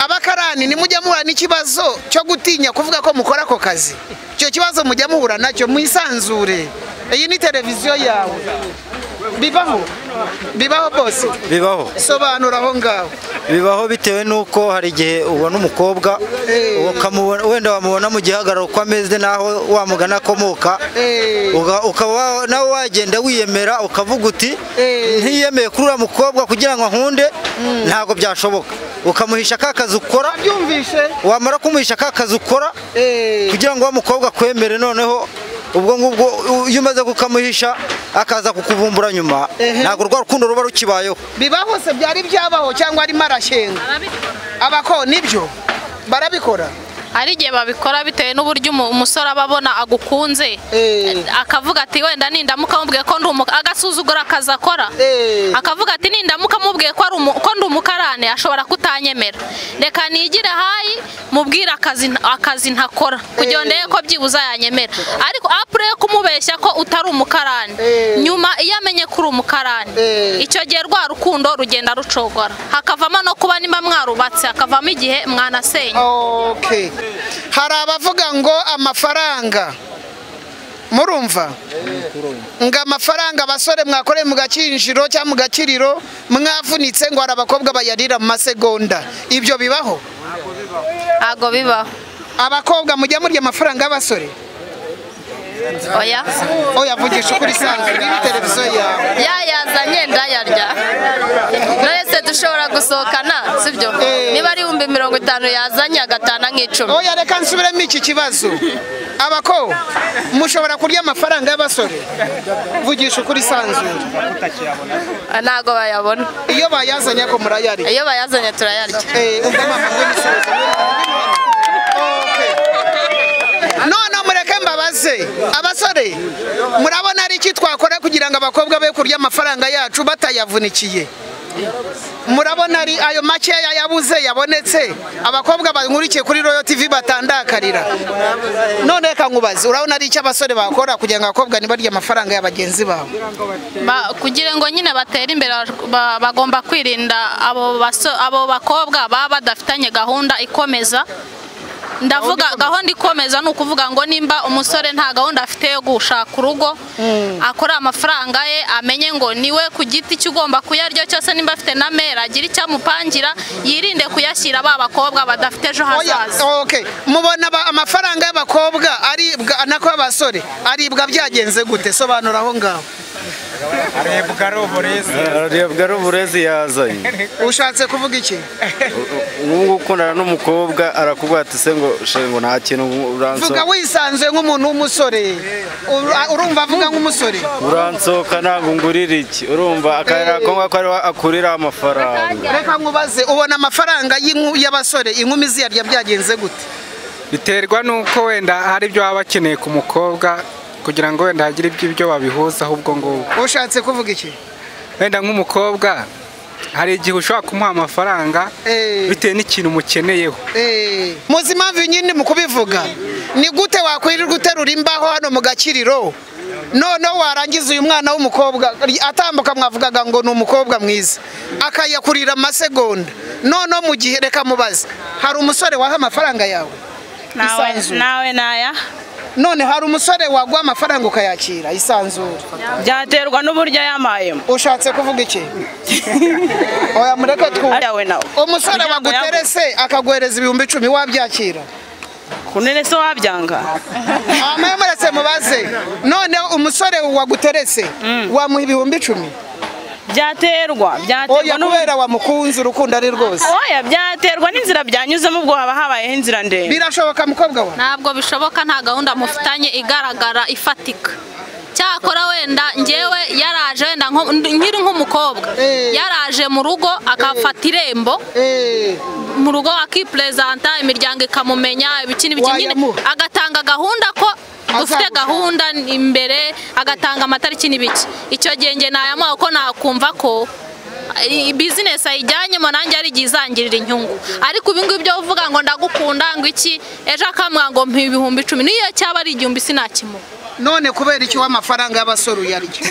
abakarani nimujya muhura n'ikibazo cyo gutinya kuvuga ko mukora ako kazi icyo kibazo mujya muhura nacyo mwisanzure iyi ni televiziyo yawe bibaho bibaho bose bibaho sobanura aho ngaho bibaho bitewe n'uko hari igihe ubona umukobwa ukamubona- wenda wamubona mu gihagararo uko ameze n'aho wamugana akomoka Uga- ukaba wa- nawe wagenda wiyemera ukavuga uti ntiyemeye kuri uriya mukobwa kugira ngo nkunde ntabwo byashoboka ukamuhisha ka kazi ukora wamara kumuhisha ka kazi ukora kugira ngo wa mukobwa akwemere noneho ubwo ngubwo u- iyo umaze kukamuhisha akaza kukuvumbura nyuma ntabwo rwa rukundo ruba rukibayeho bibaho se byari byabaho cyangwa arimo arashenga abako nibyo barabikora hari igihe babikora bitewe n'uburyo umu- umusore aba abona agukunze akavuga ati wenda nindamuka mubwiye ko ndi umuka agasuzugura akazi akora akavuga ati nindamuka mubwiye ko ari umu- ko ndi umukarane ashobora kutanyemera reka nigire hayi mubwire akazi nta- akazi ntakora kugira ngo ndebe ko byibuze yanyemera ariko apure yo kumubeshya ko utari umukarane nyuma iyo amenye ko uri umukarane icyo gihe rwa rukundo rugenda rucogora hakavamo no kuba niba mwarubatse hakavamo igihe mwanasenya okay hari abavuga ngo amafaranga murumva ngo amafaranga abasore mwakoreye mu gakinjiro cyangwa mu gakiriro mwavunitse ngo hari abakobwa bayarira mu masegonda ibyo bibaho ntabwo bibaho abakobwa mujya murya amafaranga y'abasore oya oya vugisha ukuri sanzwe niba televiziyo yawe yayazanye ndayarya twese dushobora gusohokana sibyo niba ari ibihumbi mirongo itanu yazanye agatana nk'icumi oya reka nsubiremo iki kibazo abako mushobora kurya amafaranga y'abasore vugisha ukuri sanzure ntabwo bayabona iyo bayazanye ako murayarya iyo bayazanye turayarya none mureke mbabaze abasore murabona ari iki twakora kugira ngo abakobwa be kurya amafaranga yacu batayavunikiye murabona ari ayo makeya yabuze yabonetse abakobwa bankurikiye kuri royo tv batandakarira none reka nkubaze urabona ari icyo abasore bakora kugira ngo abakobwa ntibarye amafaranga ya bagenzi babo Ba- kugira ngo nyine batere imbere ba- bagomba kwirinda abo baso- abo bakobwa baba badafitanye gahunda ikomeza ndavuga gahunda ikomeza ni ukuvuga ngo nimba umusore nta gahunda afite yo gushaka urugo akora amafaranga ye amenye ngo niwe ku giti cye ugomba kuyarya cyose nimba afite na mera agira icyo amupangira yirinde kuyashyira ba bakobwa badafite ejo hazaza okay mubona ba- amafaranga y'abakobwa aribwa nako y'abasore aribwa byagenze gute sobanura aho ngaho arebwa ari uburezi arebwa ari uburezi yazanye ushatse kuvuga iki nk'ubu ngubu ukundana n'umukobwa arakubwira ati se ngo shengo nta kintu vuga uransohoka wisanzuye nk'umuntu w'umusore Ura- urumva avuga nk'umusore uransohoka ntabwo ngurira iki urumva akarira ako ngako ariho akurira amafaranga reka nkubaze ubona amafaranga y'inku- y'abasore inkumi ziyarya byagenze gute biterwa n'uko wenda hari ibyo baba bakeneye ku mukobwa kugira ngo wenda hagire ibyo ibyo babihuzaho ubwo ngubwo ushatse kuvuga iki wenda nk'umukobwa hari igihe ushobora kumuha amafaranga bitewe n'ikintu umukeneyeho Eh, muzi impamvu nyine mu kubivuga ni gute wakwirirwa uterura imbaho hano mu gakiriro noneho warangiza uyu mwana w'umukobwa atambuka mwavugaga ngo ni umukobwa mwiza akayakurira amasegonda noneho mu gihe reka mubaze hari umusore waha amafaranga yawe Nawe- nawe naya none hari umusore waguha amafaranga ukayakira isanzure byaterwa n'uburyo yamayemo ushatse kuvuga iki oya mureke Ayawe nawe. umusore Kugira ngo waguterese akaguhereza ibihumbi icumi wabyakira kunene se wabyanga amamuretse mubaze none umusore waguteretse wamuha ibihumbi icumi byaterwa oya kubera wamukunze urukundo ari rwose oya byaterwa n'inzira byanyuzemo ubwo haba habayeho inzira ndende birashoboka mukobwa we ntabwo bishoboka nta gahunda mufitanye igaragara ifatika cyakora wenda ngewe yaraje wenda nko- nkiri nk'umukobwa yaraje mu rugo akafata irembo mu rugo akipurezanta imiryango ikamumenya ibikini bikinyine agatanga gahunda ko dufite gahunda imbere agatanga amatariki n'ibiki icyo gihe nge nayamuha ko nakumva ko i- bizinesi ayijyanyemo nanjye ari igihe izangirira inyungu ariko ubu ngubu ibyo uvuga ngo ndagukunda ngo iki ejo akamuha ngo mpa ibihumbi icumi niyo cyaba ari igihumbi sinakimuha none kubera iki w'amafaranga y'abasore uyarya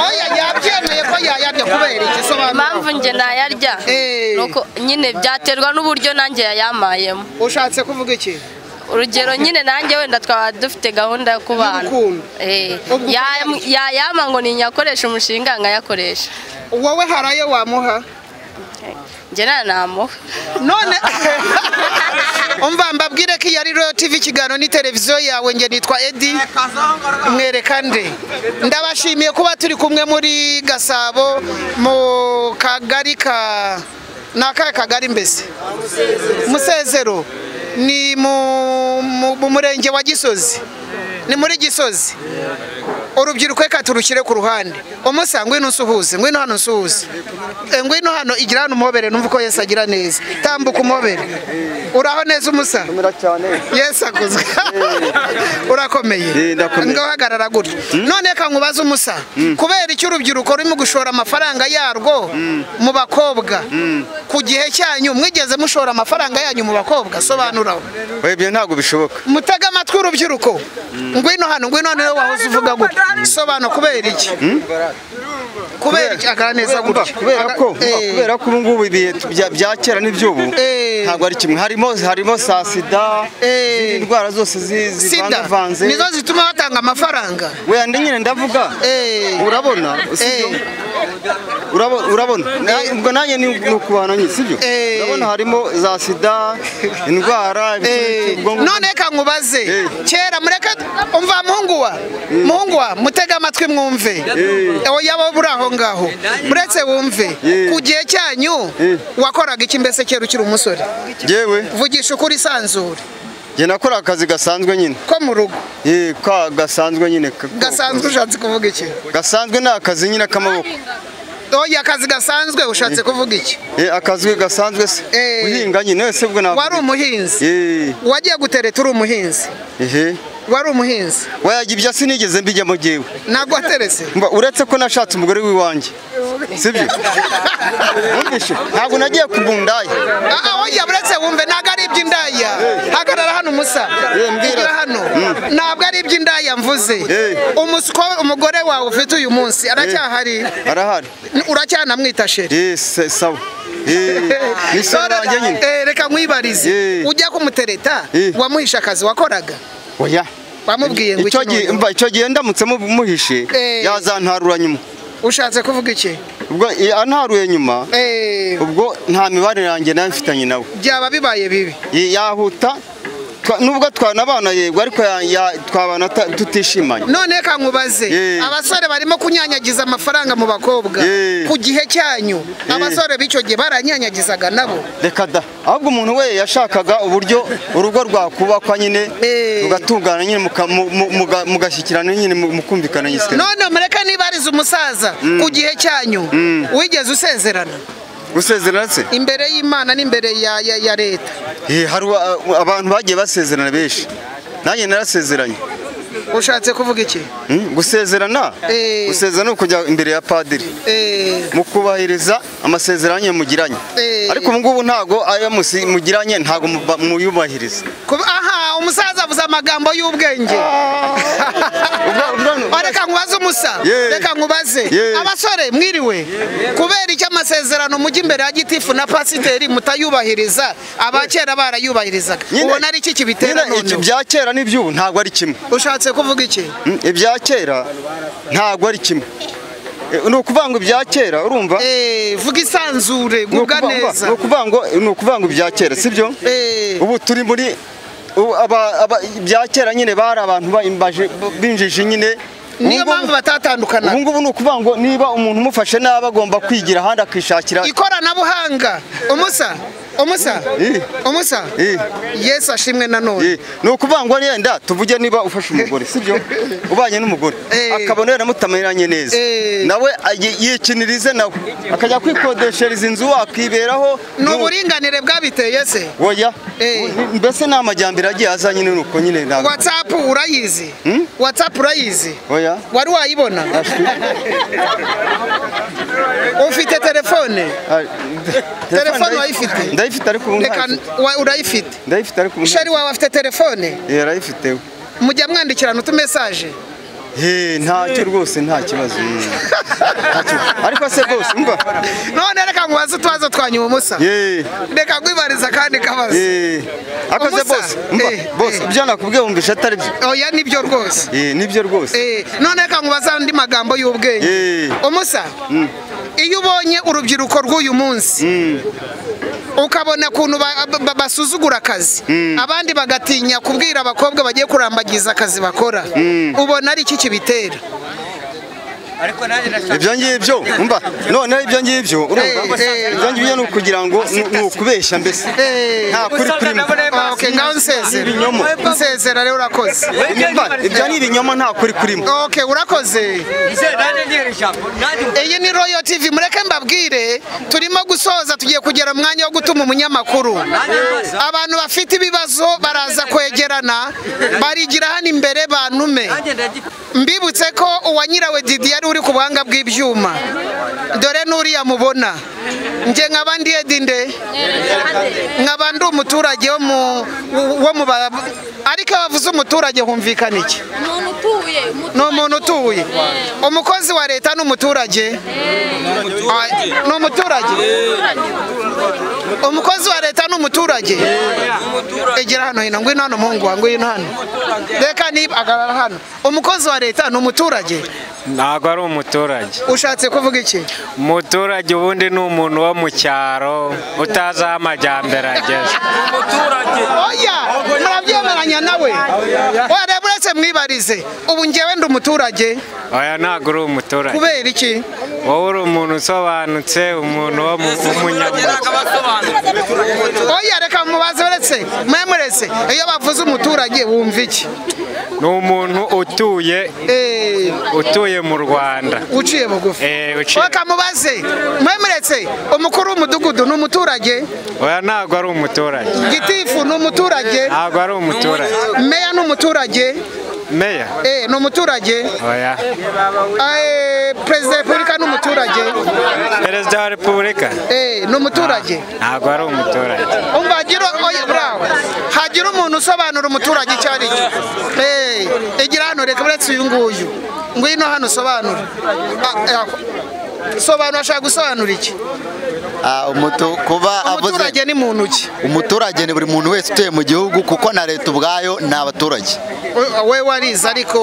oya yabyemeye ko yayarya kubera iki sobanura impamvu njye nayarya ni uko nyine byaterwa n'uburyo nanjye yayamayemo ushatse kuvuga iki urugero nyine nanjye wenda twaba dufite gahunda yo kubana Eh, ya- yayama ngo ninyakoresha umushinga nkayakoresha wowe hari ayo wamuha njye nta namuha none umva mbabwire ko iyo ari royo tv ikiganiro ni televiziyo yawe nge nitwa edi mwereka nde ndabashimiye kuba turi kumwe muri gasabo mu kagari ka ni akahe kagari mbese musezero ni mu- mu mu murenge wa gisozi ni muri gisozi urubyiruko reka turushyire ku ruhande umusa ngwino usuhuze ngwino hano usuhuze Eh, ngwino hano igira hano umuhobere numva uko yesu agira neza tambuka umuhobere uraho neza umusa yesu akuzwe urakomeye ngahagarara gutya none reka nkubaze umusa kubera icyo urubyiruko rurimo gushora amafaranga yarwo mu bakobwa ku gihe cyanyu mwigeze mushora amafaranga yanyu mu bakobwa sobanuraho ibyo ntabwo bishoboka mutega amatwi urubyiruko ngwino hano ngwino hano niwe wahoze uvuga gutya sobanura kubera iki kubera iki akaraneza gutya kubera ko kubera ko ubu ngubu ibihe bya- bya kera n'iby'ubu ntabwo ari kimwe harimo harimo saa sida izindi ndwara zose zi- sida zivangavanze nizo zituma batanga amafaranga wenda nyine ndavuga urabona usibye- urabo- urabona Na- ubwo nanjye ni ni ukubana nyine sibyo urabona harimo za sida indwara none reka nkubaze kera mureke umva muhungu wa muhungu wa mutege amatwi mwumve yaba buri aho ngaho muretse wumve ku gihe cyanyu wakoraga iki mbese kera ukiri umusore yewe vugisha ukuri isanzure njye nakora akazi gasanzwe nyine ko mu rugo gasanzwe nyine ka- gasanzwe ushatse kuvuga iki gasanzwe ni akazi nyine k'amaboko oya akazi gasanzwe ushatse kuvuga iki Eh, akazi gasanzwe se guhinga nyine ese ubwo ntabwo wari umuhinzi Eh, wagiye gutereta uri umuhinzi ehe wari umuhinzi wayajya ibyo sinigeze mbijyamo jyewe ntabwo wateretse Mba- uretse ko nashatse umugore w'iwanjye sibyo Wumvishe? ntabwo nagiye ku mundaya Ah, ah, oya buretse wumve ntabwo ari iby'indaya hagarara hano umusa igira hano ntabwo ari iby'indaya mvuze Umuswa- umugore wawe ufite uyu munsi aracyahari arahari N- uracyanamwita sheri Eh, se- sawa Eh, ni sawa nanjye nyine Eh, reka nkwibarize ujya kumutereta wamuhisha akazi wakoraga oya wamubwiye ngo icyo iki gihe ni mba icyo gihe ndamutse mu- muhishe Eh. yazantarura nyuma ushatse kuvuga iki ubwo eh, antaruye nyuma Eh, ubwo nta mibare yanjye nawe mfitanye nawe byaba bibaye bibi Y- yahuta twa- nubwo twanabana yego ariko ya- ya- twabana ta- tutishimanye none reka nkubaze abasore barimo kunyanyagiza amafaranga mu bakobwa ku gihe cyanyu abasore b'icyo gihe baranyanyagizaga nabo reka da ahubwo umuntu we yashakaga uburyo urugo rwakubakwa nyine rugatungana nyine muka- mu- mu- muga- mugashyikirana nyine mu- mukumvikana nyine none mureke nibarize umusaza ku gihe cyanyu wigeze usezerana gusezerana se imbere y'imana n'imbere ya, ya, ya leta Eh, hari wa- abantu bagiye basezerana benshi nanjye narasezeranye ushatse kuvuga iki Hmm, gusezerana Eh. gusezerana ni ukujya imbere ya padiri Eh, mukubahiriza amasezerano yanyu mugiranye Eh. ariko ubu ngubu ntabwo ayo musi- mugiranye ntabwo muba- muyubahiriza kuba- aha umusaza avuze amagambo y'ubwenge Oh, reka nkubaze umusa reka nkubaze abasore mwiriwe kubera icyo amasezerano mujya imbere ya gitifu na pasiteri mutayubahiriza abakera barayubahirizaga ubona ari iki kibitera Nyine iki noneho bya kera n'iby'ubu ntabwo ari kimwe ushatse kuvuga iki Mm, ibya kera ntabwo ari kimwe Eh, ni ukuvuga ngo ibya kera urumva vuga isanzure guga neza. ni ukuvuga ngo ni ukuvuga ngo ibya kera sibyo ubu turi muri ubu aba- aba- ibya kera nyine bari abantu bayimbaje- binjiji nyine Niyo mpamvu batatandukana ubu ngubu ni ukuvuga ngo niba umuntu umufashe nabi agomba kwigira ahandi akishakira ikoranabuhanga umusa umusa umusa yesu ashimwe nanone ni ukuvuga ngo yenda tuvuge niba ufashe umugore sibyo ubanye n'umugore akabona wenda mutameranye neza nawe ayi- yikinirize nawe akajya kwikodeshereza inzu wakiberaho ni uburinganire bwabiteye se oya mbese ni amajyambere agiye aza nyine ni uko nyine ntabwo watsapu urayizi Hmm? watsapu urayizi oya wari wayibona ufite telefone telefone wayifite ndayifite ariko ubu Reka, ntayifite. wa- urayifite ndayifite ariko ubu shari wawe afite telefone ntayifite. Eh, arayifite we. mujya mwandikirana utumesaje Eh, ntacyo rwose nta kibazo mm. Ntacyo. ariko se rwose umva none reka nkubaze utubazo twanyu umusa reka kwibariza kandi kabazo akoze Umusa, bose umva bose ibyo nakubwiye wumvisha atari byo oya nibyo rwose Eh, nibyo rwose Eh, none reka nkubaze andi magambo y'ubwenge umusa iyo ubonye urubyiruko rw'uyu munsi ukabona ukuntu ba- ba- basuzugura akazi abandi bagatinya kubwira abakobwa bagiye kurambagiza akazi bakora ubona ari iki kibitera ibyo ngibyo umva noneho ibyo ngibyo urumva Eh, eh. ibyo ngibyo ni ukugira ngo ni ni ukubeshya mbese nta kuri kurimo Okay, ngaho nsezera Ibinyoma. nsezera rero urakoze Umva, ibyo ni ibinyoma nta kuri kurimo Okay, urakoze iyi ni royo tv mureke mbabwire turimo gusoza tugiye kugera mu mwanya wo gutuma umunyamakuru abantu bafite ibibazo baraza kwegerana barigira hano imbere bantume mbibutse ko uwa nyirawe didi yari uri n'uri ku buhanga bw'ibyuma dore n'uriya mubona njye nkaba ndi edinde nkaba ndi umuturage wo mu wo mu ba- ariko iyo bavuze umuturage humvikana iki ni umuntu utuye umukozi wa leta n'umuturage ni umuturage umukozi wa leta ni umuturage egera hano hino ngwino hano muhungu wa ngwino hano reka niba agarara hano umukozi wa leta ni umuturage ntabwo ari umuturage ushatse kuvuga iki umuturage ubundi ni umuntu wo mu cyaro utazi aho amajyambere ageze oya murabyemeranya nawe wareba uretse mwibarize ubu ngewe ndi umuturage oya ntabwo uri umuturage kubera iki wowe uri umuntu usobanutse umuntu wo mu- w'umunyamuryango oya reka mubaze uretse mwemuretse iyo bavuze umuturage wumva iki ni umuntu utuye utuye mu rwanda uciye bugufi uciye reka mubaze mwemuretse umukuru w'umudugudu ni umuturage oya ntabwo ari umuturage gitifu ni umuturage ntabwo ari umuturage meya ni umuturage meya Eh, ni umuturage oya Eh, perezida wa repubulika ni umuturage perezida wa repubulika Eh, ni umuturage ntabwo ari umuturage umva hagira oya burawe hagira umuntu usobanura umuturage icyo ari cyo Eh, igira hano reka uretse uyu nguyu ngwino hano usobanura Ah, eh, sobanura ashaka gusobanura iki Ah, umutu- kuba umuturage ni muntu ki umuturage ni buri muntu wese utuye mu gihugu kuko na leta ubwayo ni abaturage We- we warize ariko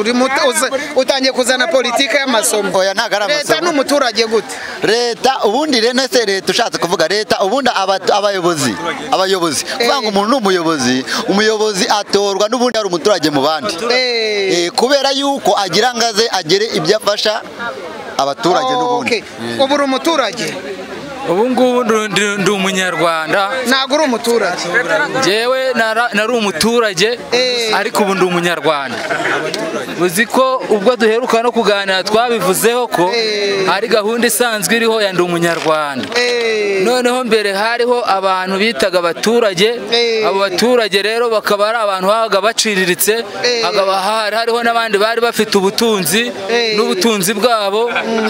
uri muto- uza- utangiye kuzana politike y'amasomo oya ntabwo ari amasomo leta ni umuturage gute leta ubundi rero ese leta ushatse kuvuga leta ubundi aba- abayobozi abayobozi kuvuga ngo umuntu ni umuyobozi umuyobozi atorwa n'ubundi ari umuturage mu bandi Eh, kubera yuko agira ngo aze agere ibyo afasha abaturage n'ubundi ubu uri umuturage ubu ngubu ndu- ndu- ndi umunyarwanda ntabwo uri umuturage njyewe nara- nari umuturage ariko ubu ndi umunyarwanda uzi ko ubwo duheruka no kuganira twabivuzeho ko hari gahunda isanzwe iriho ya ndi umunyarwanda noneho mbere hariho abantu bitaga abaturage abo baturage rero bakaba ari abantu babaga baciriritse hakaba hari hariho n'abandi bari bafite ubutunzi n'ubutunzi bwabo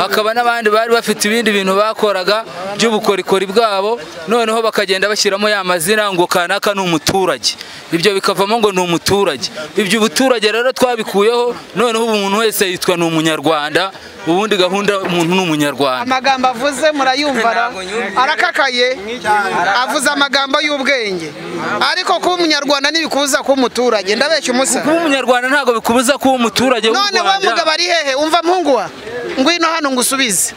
hakaba n'abandi bari bafite ibindi bintu bakoraga by'ubukorikori bwabo noneho bakagenda bashyiramo ya mazina ngo kanaka ni umuturage ibyo bikavamo ngo ni umuturage ibyo ubuturage rero twabikuyeho noneho ubu umuntu wese yitwa ni umunyarwanda ubundi gahunda umuntu ni umunyarwanda amagambo avuze murayumva ra- arakakaye avuze amagambo y'ubwenge ariko kuba umunyarwanda ntibikubuza kuba umuturage ndabeshya umusa kuba umunyarwanda ntabwo bikubuza kuba umuturage w'u none wa Rwanda. mugabo ari hehe umva muhungu wa ngwino hano ngusubize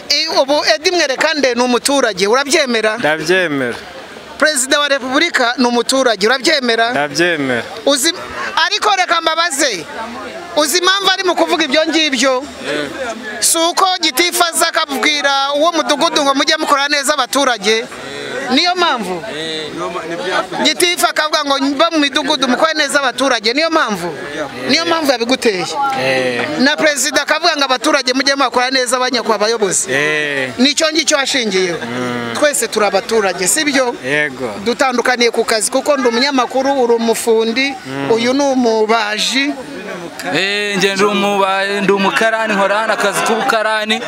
I- ubu edi mwerekande ni umuturage urabyemera ndabyemera perezida wa repubulika ni umuturage urabyemera ndabyemera uzi ariko reka mbabaze uzi impamvu ari mu kuvuga ibyo ngibyo si uko gitifu aza akabwira uwo mudugudu ngo mujye mukora neza abaturage niyo mpamvu gitifu akavuga ngo mba mu midugudu mukore neza abaturage niyo mpamvu niyo mpamvu yabiguteye na perezida akavuga ngo abaturage mujye mukora neza abanyakwa abayobozi nicyo ngicyo washingiyeho twese turi abaturage si byo yego dutandukaniye ku kazi kuko ndi umunyamakuru uri umufundi uyu ni umubaji Eh, nge ndi umubaye ndi umukarani nkora hano akazi k'ubukarani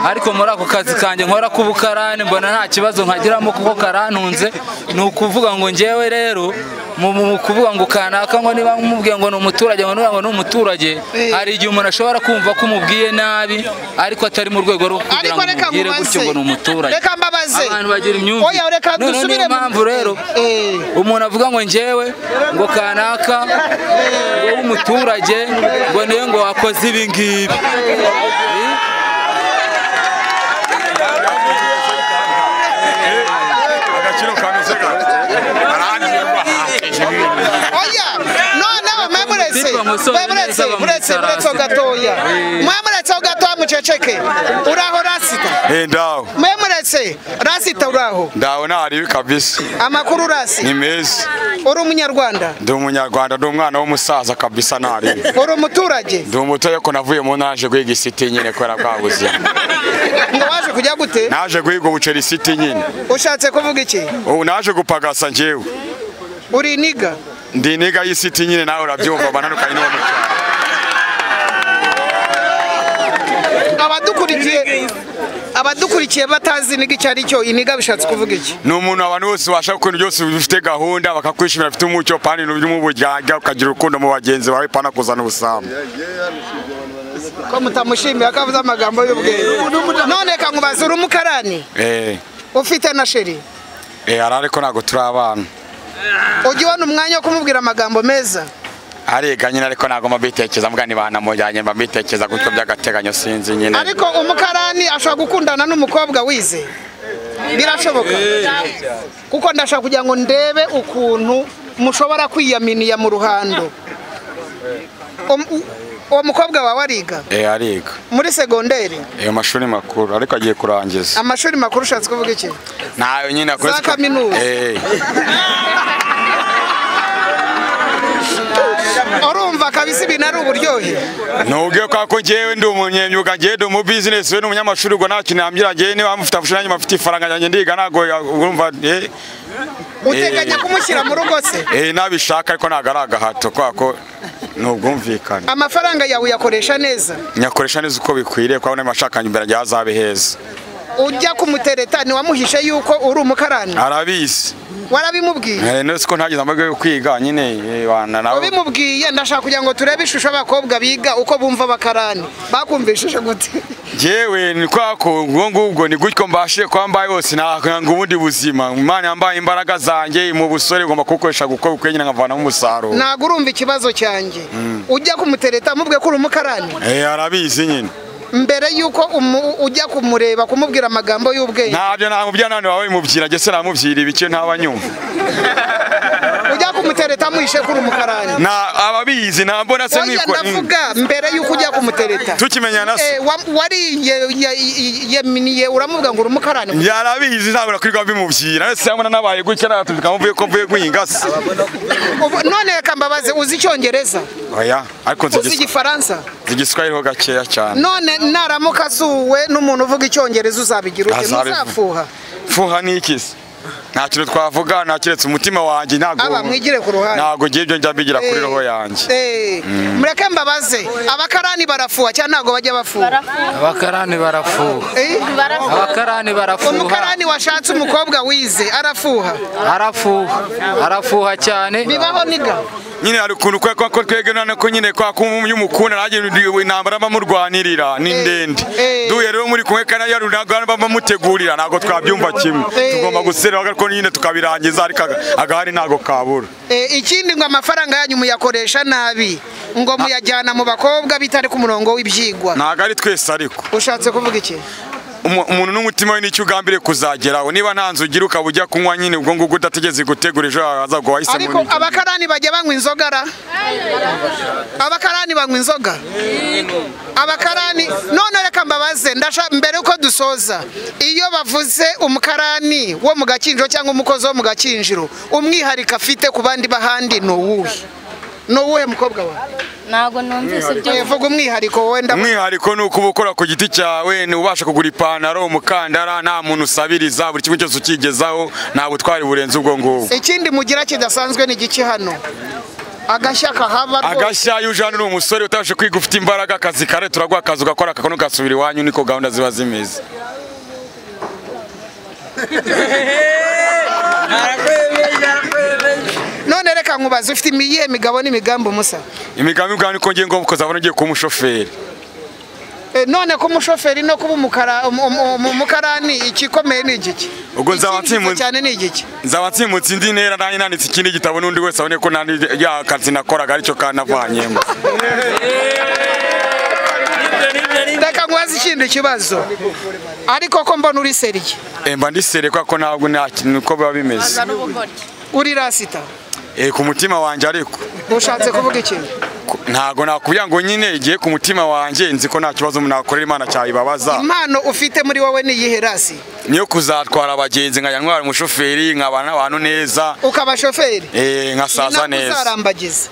ariko muri ako kazi kanjye nkora k'ubukarani mbona nta kibazo nkagiramo kuko karantunze ni ukuvuga ngo ngewe rero mu mu- mu kuvuga ngo kanaka ngo niba mubwiye ngo ni umuturage ngo niba ngo ni umuturage hari igihe umuntu ashobora kumva ko umubwiye nabi ariko atari mu rwego rwo kugira ngo reka umubwire mubaze. gutyo ngo ni umuturage Reka mbabaze. abantu bagira imyumvire Oya, reka Noneho niyo dusubire mu- mpamvu rero umuntu avuga ngo ngewe ngo kanaka ngo w'umuturage ngo niwe ngo wakoze ibi ngibi oya noneho mwemuretse Bitwa Musoni mwemuretse neza muretse muretse ho bamwitarase. gatoya Eh. mwemuretse ho gatoya muceceke uraho rasita Eh, ndaho mwemuretse rasita uraho ndaho ntaribi kabisa amakuru urasi ni meza uri umunyarwanda ndi umunyarwanda ndi umwana w'umusaza kabisa ntaribi uri umuturage ndi umutoya ko navuye mu naje guhiga isiti nyine kubera bwa buzima ngo waje kujya gute naje guhiga ubuceri siti nyine ushatse kuvuga iki ubu naje gupagasa njyewe uri niga ndi niga y'isiti nyine nawe urabyumva bananukanye n'uwo mucyo abadukurikiye abadukurikiye batazi niga icyo ari cyo iniga bishatse kuvuga iki ni umuntu abantu bose ubasha gukora byose bifite gahunda bakakwishimira bafite umucyo pani n'uburyo uburyarya ukagira urukundo mu bagenzi bawe pana kuzana ubusambo ko mutamushimira ko avuze amagambo y'ubwenge none kankubaza uri umukarani eee ufite na sheri eee hari ariko ntabwo turi abana ujya ubona umwanya wo kumubwira amagambo meza ariga nyine ariko ntabwo mbitekereza mbwa ni banamujyanye mbitekereza gutyo by'agateganyo sinzi nyine ariko umukarani ashobora gukundana n'umukobwa wize birashoboka kuko ndashaka kugira ngo ndebe ukuntu mushobora kwiyaminiya mu ruhando Um- uwo mukobwa wawe ariga eee ariga muri segonderi eee mu mashuri makuru ariko agiye kurangiza amashuri makuru ushatse kuvuga iki ntayo nyine akoresha Za kaminuza. eee urumva kabisa ibintu ari uburyohe nubwo kwa ko ngewe ndi umunyemyuga ngewe ndi umu bizinesi we ni umunyamashuri ubwo nta kintu yambwira ngewe niba mufite amashuri nanjye mfite ifaranga ryanjye ndiga ntabwo urumva eee uteganya kumushyira mu rugo se eee nabishaka ariko ntabwo ari agahato kwa ko ni ubwumvikane amafaranga yawe uyakoresha neza nyakoresha neza uko bikwiriye kuko n'amashakanye imbere yanjye hazabe heza ujya kumutereta ntiwamuhishe yuko uri umukarani arabizi warabimubwiye Eh, nose ko ntagize amahirwe yo kwiga nyine eh, bana nawe ubimubwiye ndashaka kugira ngo turebe ishusho y'abakobwa biga uko bumva abakarani bakumvishije gute jewe ni kwa ko ubwo ngubwo ni gutyo mbashije kuba mbaye hose nanga ubundi buzima imana yambaye imbaraga zanjye mu busore igomba kubukoresha gukora ukwe nyine nkavanamo umusaruro ntabwo urumva ikibazo cyanjye Mm. ujya kumutereta mubwe ko uri umukarani Eh, arabizi nyine mbere y'uko umu- ujya kumureba kumubwira amagambo y'ubwenge ntabyo namubwira none waba wimubwira jye se namubwira ibike ntaba nyumva ujya kumutereta muhishe ko uri umukarani na ababizi nambona se Oya, mwikora ndavuga mbere y'uko ujya kumutereta Tukimenyana se? Eh, wa- wariyeminiye uramuvuga ngo uri umukarani yarabizi ntabura kwirirwa mbimubwira wese yamubona nabaye gutya natuka mvuye ko mvuye guhinga se Ubu- none reka mbabaze uzi icyongereza oya ariko nzi uzi igis- igifaransa nzi igiswahili ho gakeya cyane none naramuka asuwe n'umuntu uvuga icyongereza uzabigira ute Azabivuga. muzafuha fuha ni iki se nta kintu twavuga nta kiretse umutima wanjye ntabwo aba mwigire ku ruhande ntabwo ngiye ibyo njya mbigira kuri Eh, roho yanjye eh, Mm. mureke mbabaze abakarani barafuha cyangwa ntabwo bajya bafuha abakarani barafuha Eh? Abakarani barafuha. umukarani washatse umukobwa wize arafuha arafuha arafuha cyane bibaho niga nyine hari ukuntu kwa kwa ko twebwe none ko nyine kwa kumwe umukunda nanjye ndi- intambara bamurwanirira ni ndende duhe rero muri kumwe kandi yari ntabwo bamutegurira ntabwo twabyumva kimwe Eh. tugomba guserera ariko nyine tukabirangiza ariko aga- agahari ntabwo kabura Eh, ikindi ngo amafaranga yanyu muyakoresha nabi ngo muyajyana mu bakobwa bitari ku murongo w'ibyigwa ntabwo ari twese ariko ushatse kuvuga iki Umu- umuntu n'umutima we nicyo ugambiriye kuzageraho niba nta nzu ugira ukaba ujya kunywa nyine ubwo ngubwo udategereza gutegura ejo haza ngo wahise ariko abakarani bajya banywa inzoga ra abakarani banywa inzoga abakarani none reka mbabaze ndashaka mbere yuko dusoza iyo bavuze umukarani wo mu gakinjiro cyangwa umukozi wo mu gakinjiro umwihariko afite ku bandi b'ahandi ni uwuhe ni uwuhe mukobwa wawe ntabwo numvise Eh, vuga umwihariko wenda umwihariko ni ukuba ukora ku giti cyawe ni ubasha kugura ipantaro umukandara nta muntu usabiriza buri kimwe cyose ukigezaho nta butwari burenze ubwo ngubwo ikindi mugira kidasanzwe ni igiki hano agashya kahaba rwose agashya iyo uje hano uri umusore utabasha kwiga ufite imbaraga akazi kare turaguha akazi ugakora akakoni ugasubira iwanyu niko gahunda ziba zimeze none reka nkubaze ufite imiyihe migabo n'imigambi umusa imigambi ubwawe niko ngiye ngombwa ukazabona ugiye kuba umushoferi Eh, none ko umushoferi no kuba umukara- um- um- um- umukarani ikikomeye ni igiki ubwo nzaba Ikinjiza nsimutse cyane ni igiki nzaba nsimutse indi ntera nanjye nanditse ikindi gitabo n'undi wese abone ko nta akazi nakoraga aricyo kanavanyemo reka nkubaze ikindi kibazo ariko ko mbona uri seriye mba ndiserekwa ko ntabwo nta kintu uko biba bimeze uri rasita Eh, ku mutima wanjye ariko ushatse kuvuga ikintu ntabwo nakubwira ngo nyine igihe ku mutima wanjye nzi ko nta kibazo umuntu nakorera imana cyayibabaza impano ufite muri wowe ni iyihe rasi niyo kuzatwara abagenzi nkajya ntwara umushoferi nkabana n'abantu neza ukaba shoferi eh, nkasaza Ntabwo neza uzarambagiza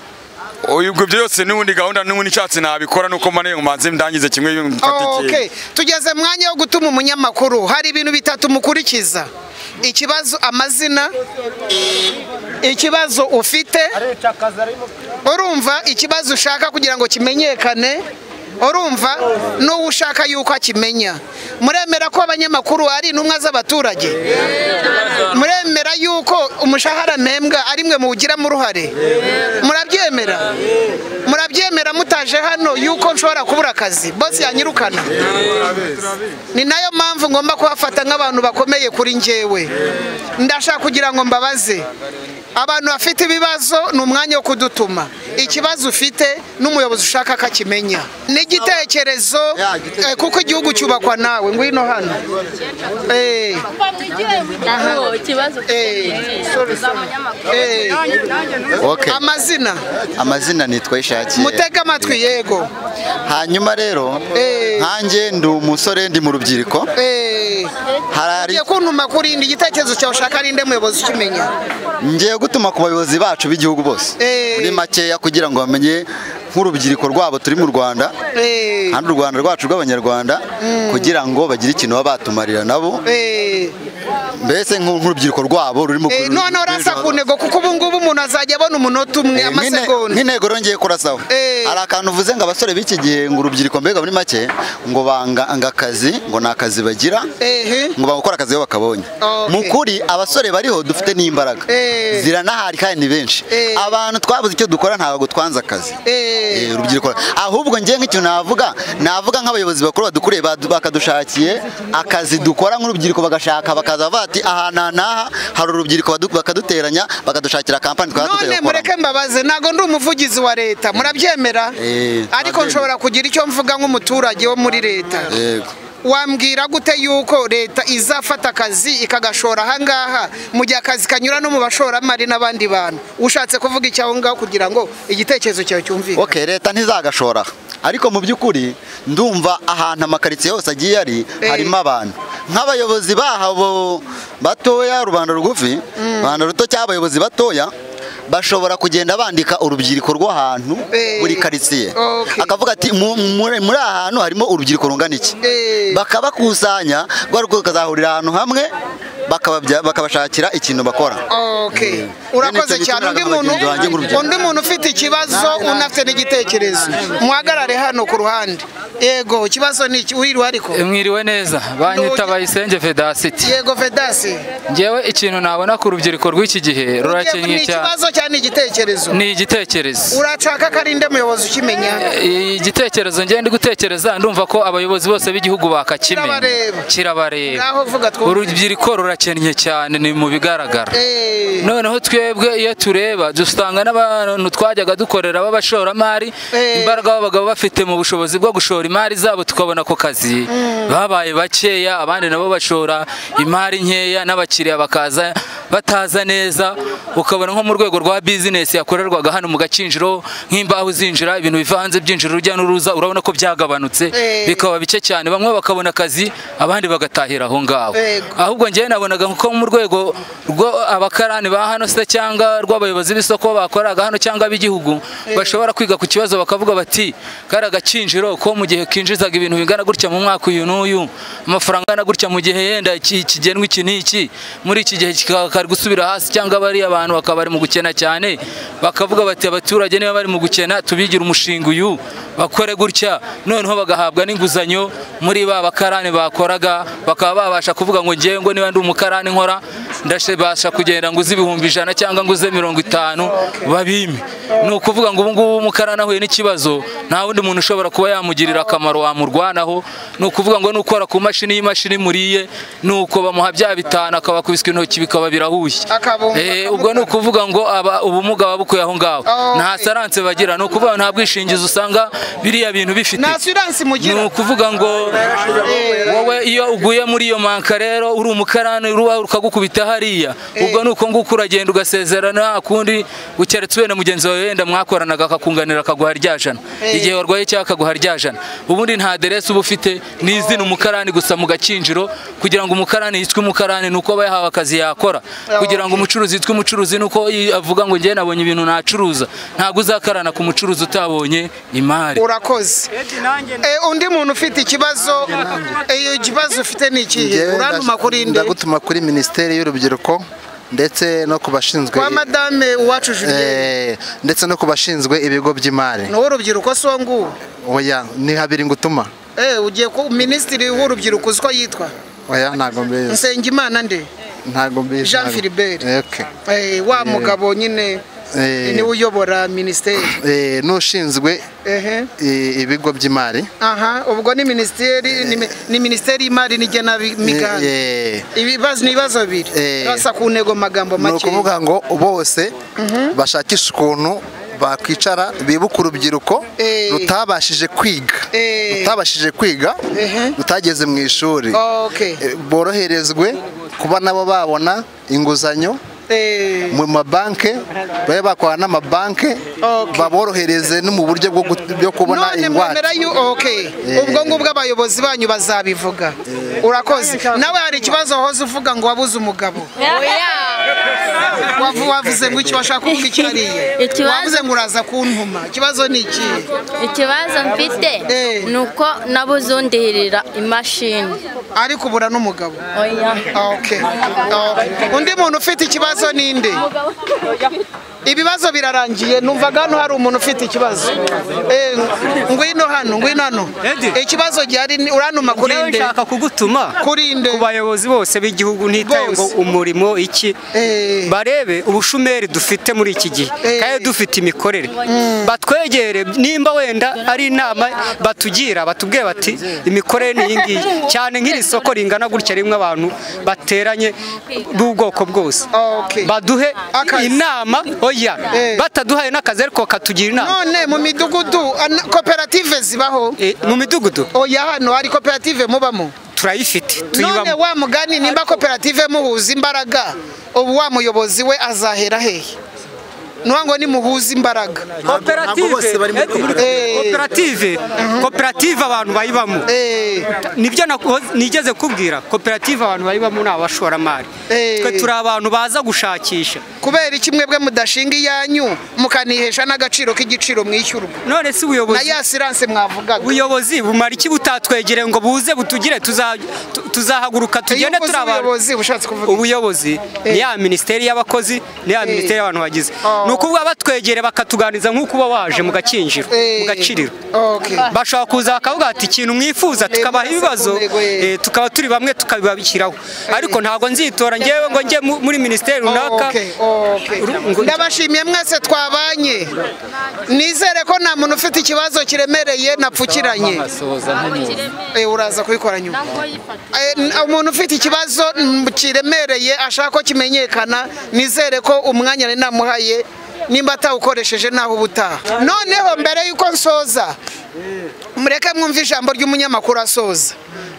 Oya, ubwo byose n'ubundi gahunda n'ubundi nshatse nabikora nuko mbane ngo mbanze ndangize kimwe okay. mfatike tugeze mwanya wo gutuma umunyamakuru hari ibintu bitatu mukurikiza ikibazo amazina ikibazo ufite urumva ikibazo ushaka kugira ngo kimenyekane urumva n'uwo ushaka yuko akimenya muremera ko abanyamakuru ari intumwa z'abaturage muremera yuko umushahara mpembwa ari mwe muwugiramo uruhare murabyemera murabyemera mutaje hano yuko nshobora kubura akazi bose yanyirukana ni nayo mpamvu ngomba kuhafata nk'abantu bakomeye kuri njyewe ndashaka kugira ngo mbabaze abantu bafite ibibazo ni umwanya wo kudutuma ikibazo ufite n'umuyobozi ushaka ko akimenya n'igitekerezo eh, kuko igihugu cyubakwa nawe ngwino hano Eh. Eh, sorry, sorry. Eh. Okay. amazina amazina nitwa ishakiye mutege amatwi yego hanyuma rero nkanjye ndi umusore ndi mu rubyiruko hari kuntuma kuri indi igitekerezo cyawe ushaka ari nde muyobozi ukimenya ngiye gutuma ku bayobozi bacu b'igihugu bose muri makeya kugira ngo bamenye nk'urubyiruko rwabo turi mu rwanda kandi u rwanda rwacu rw'abanyarwanda kugira ngo bagire ikintu baba batumarira nabo mbese nk'u- nk'urubyiruko rwabo rurimo Eh, noneho urasa ku ntego kuko ubu ngubu umuntu azajya abona umunota umwe amasegonda nk'intego rongeye kurasaho hari akantu uvuze ngo abasore b'iki gihe ngo urubyiruko mbega muri make ngo banga anga akazi ngo ni akazi bagira ngo banga gukora akazi iyo bakabonye mu kuri abasore bariho dufite n'imbaraga ziranahari kandi ni benshi abantu twabuze icyo dukora ntabwo twanze akazi Eh, urubyiruko ahubwo njye nk'ikintu navuga navuga nk'abayobozi bakuru badukuriye badu- bakadushakiye akazi dukora nk'urubyiruko bagashaka bakaza bavuga ati aha na n'aha hari urubyiruko badu- bakaduteranya bakadushakira kampani twaba none tutari gukora mureke mbabaze ntabwo ndi umuvugizi wa leta murabyemera ariko nshobora kugira icyo mvuga nk'umuturage wo muri leta yego wambwira gute yuko leta izafata akazi ikagashora ahangaha mu gihe akazi kanyura no mu bashoramari n'abandi bantu ushatse kuvuga icyo aho ngaho kugira ngo igitekerezo cyawe cyumvikane okay leta ntizagashora ariko mu by'ukuri ndumva ahantu amakaritsiye yose agiye ari harimo abantu nk'abayobozi bahabo batoya rubanda rugufi rubanda ruto cyangwa abayobozi batoya bashobora kugenda bandika urubyiruko rw'ahantu buri karitsiye akavuga ati "Mu- muri muri aha hantu harimo urubyiruko rungana iki bakabakusanya rwa rubyiruko rukazahurira ahantu hamwe bakababya- bakabashakira ikintu bakora Okay. urakoze nicyo cyane undi bitumiraga muntu bagenzi banjye nk'urubyiruko. undi muntu ufite ikibazo unafite n'igitekerezo muhagarare hano ku ruhande yego ikibazo ni iki wiriwe ariko mwiriwe neza banyita bayisenge vedasiti yego vedasi ngewe ikintu nabona ku rubyiruko rw'iki gihe ni rurakenyeye cyane ikibazo cyane igitekerezo ni igitekerezo urashaka ko ari nde muyobozi ukimenya igitekerezo ngende gutekereza ndumva ko abayobozi bose b'igihugu bakakimenya Kirabareba. kirabareba ngaho vuga twumve urubyiruko rurakenye cyane ni mu bigaragara Eh, noneho twebwe iyo tureba dusanga n'abantu twajyaga dukorera b'abashoramari imbaraga babaga bafite mu bushobozi bwo gushora imari zabo tukabona ako kazi babaye bakeya abandi nabo bashora imari nkeya n'abakiriya bakaza bataza neza ukabona nko mu rwego rwa bizinesi yakorerwaga hano mu gakinjiro nk'imbaho zinjira ibintu bivanze byinjira urujya n'uruza urabona ko byagabanutse bikaba bike cyane bamwe bakabona akazi abandi bagatahira aho ngaho Yego. ahubwo njyewe nabonaga nko mu rwego rwo abakarani ba hano se cyangwa rw'abayobozi b'isoko bakoraga hano cyangwa ab'igihugu bashobora kwiga ku kibazo bakavuga bati kari agakinjiro ko mu gihe kinjizaga ibintu bingana gutya mu mwaka uyu n'uyu amafaranga angana gutya mu gihe yenda iki kigenwa iki n'iki muri iki gihe kikaba kari gusubira hasi cyangwa bariya bantu bakaba bari mu gukena cyane bakavuga bati abaturage niba bari mu gukena tubigira umushinga uyu bakore gutya noneho bagahabwa n'inguzanyo muri ba bakarani bakoraga bakaba babasha kuvuga ngo ngewe ngo niba ndi umukarani nkora ndashabasha kugenda nguze ibihumbi ijana cyangwa nguze mirongo itanu babime ni ukuvuga ngo ubu ngubu umukarani ahuye n'ikibazo nta wundi muntu ushobora kuba yamugirira akamaro wamurwanaho ni ukuvuga ngo nukora ku mashini y'imashini muriye ni uko bamuha bya bitanu akabakubiswa intoki bikaba birahushye Eh, ubwo ni ukuvuga ngo aba ubumuga babukuye aho ngaho nta saranse bagira ni ukuvuga ngo nta bwishingizi usanga biriya bintu bifite nta siransi mugira ni ukuvuga ngo wowe iyo uguye muri iyo manka rero uri umukarani ruba rukagukubita hariya ubwo ni uko nguko uragenda ugasezerana kundi ukeretse uwe na mugenzi wawe wenda mwakoranaga akakunganira akaguha rya jana igihe warwaye cyangwa akaguha rya jana ubundi nta aderesi uba ufite ni izina umukarani gusa mu gakinjiro kugira ngo umukarani yitwe umukarani ni uko aba yahawe akazi yakora kugira ngo umucuruzi yitwe umucuruzi ni uko i- avuga ngo njye nabonye ibintu nacuruza ntabwo uzakarana ku mucuruzi utabonye imari urakoze Eh, undi muntu ufite ikibazo eh, ikibazo ufite ni ikihe urantuma kuri nde ndagutuma kuri minisiteri y'urubyiruko ndetse no ku bashinzwe Kwa madame uwacu Julienne. Eh, ndetse no ku bashinzwe ibigo by'imari ni uw'urubyiruko so nguwo oya ni habiri ngutuma Eh, ugiye ku minisitiri w'urubyiruko uzi ko yitwa oya ntabwo mbizi nsengimana nde ntabwo mbizi Jean ntabwo- Philbert. Okay. Eh, wa mugabo nyine Eh. niwe uyobora minisiteri Eh, n'ushinzwe ehe i- ibigo by'imari aha ubwo ni minisiteri ni mi- ni minisiteri y'imari n'igenamigambi Eh, ibibazo ni ibibazo bibiri Eh. basa ku ntego magambo ni make ukuvuga ngo bose bashakisha ukuntu bakwicara bibuka urubyiruko rutabashije kwiga rutabashije kwiga rutageze mu ishuri okay Eh, boroherezwe kuba nabo babona inguzanyo mu mabanki babe bakorana n'amabanki baborohereze no mu buryo bwo gut- byo kubona none ingwate mwemera yu okay Eh. ubwo ngubwo abayobozi banyu bazabivuga urakoze nawe hari ikibazo wahoze uvuga ngo wabuze umugabo Wavu- wavuze ngo iki washaka kuvuga iki hariya Ikibazo- wavuze ngo uraza kuntuma ikibazo ni ikihe ikibazo mfite ni uko nabuze undihirira imashini ariko ubura n'umugabo oya okay Okay. undi muntu ufite ikibazo ninde ibibazo birarangiye numvaga hano hari umuntu ufite ikibazo Eh, ngwino hano ngwino hano ikibazo gihari ni- uranuma kuri Njyewe nde nshaka kugutuma ku bayobozi bose b'igihugu ntitaye ngo umurimo iki barebe ubushomeri dufite muri iki gihe kandi dufite imikorere batwegere nimba wenda ari inama batugira batubwiye bati imikorere ni iyi ngiyi cyane nk'iri soko ringana gutya rimwe abantu bateranye b'ubwoko bwose baduhe inama oya bataduhaye n'akazi ariko bakatugira inama none mu midugudu ana- koperative zibaho mu midugudu oya hano hari koperative mubamo turayifite none tuyibamo wa mugani nimba koperative muhuza imbaraga ubu wa muyobozi we azahera hehe nuwa ngo nimuhuze imbaraga Eh. koperative koperative abantu bayibamo nibyo nakoze- nigeze kubwira koperative abantu bayibamo ni abashoramari twe turi abantu baza gushakisha kubera iki mwebwe mudashinga iyanyu mukanihesha n'agaciro k'igiciro mwishyurwa none si ubuyobozi na ya siranse mwavugaga ubuyobozi bumara iki butatwegereye ngo buze butugire tuza- tu- tuzahaguruka tugende uvuze turi abantu ubuyobozi ushatse kuvuga ubuyobozi ni ya minisiteri y'abakozi ni ya minisiteri y'abantu bagize ni ukuvuga batwegereye bakatuganiriza nk'uko uba waje mu gakinjiro mu gaciriro bashobora kuza bakavuga ati ikintu mwifuza tukabaha ibibazo eh, tukaba turi bamwe tukabibabikiraho ariko ntabwo nzitora ngewe ngo njye mu- muri minisiteri runaka Okay, okay. ndabashimiye mwese twabanye nizere ko nta muntu ufite ikibazo kiremereye napfukiranye Eh, uraza kubikora nyuma Eh, n- umuntu ufite ikibazo mm, kiremereye ashaka ko kimenyekana nizere ko umwanya nari namuhaye nimba atawukoresheje naho ubutaha noneho mbere y'uko nsoza mureke mwumve ijambo ry'umunyamakuru asoza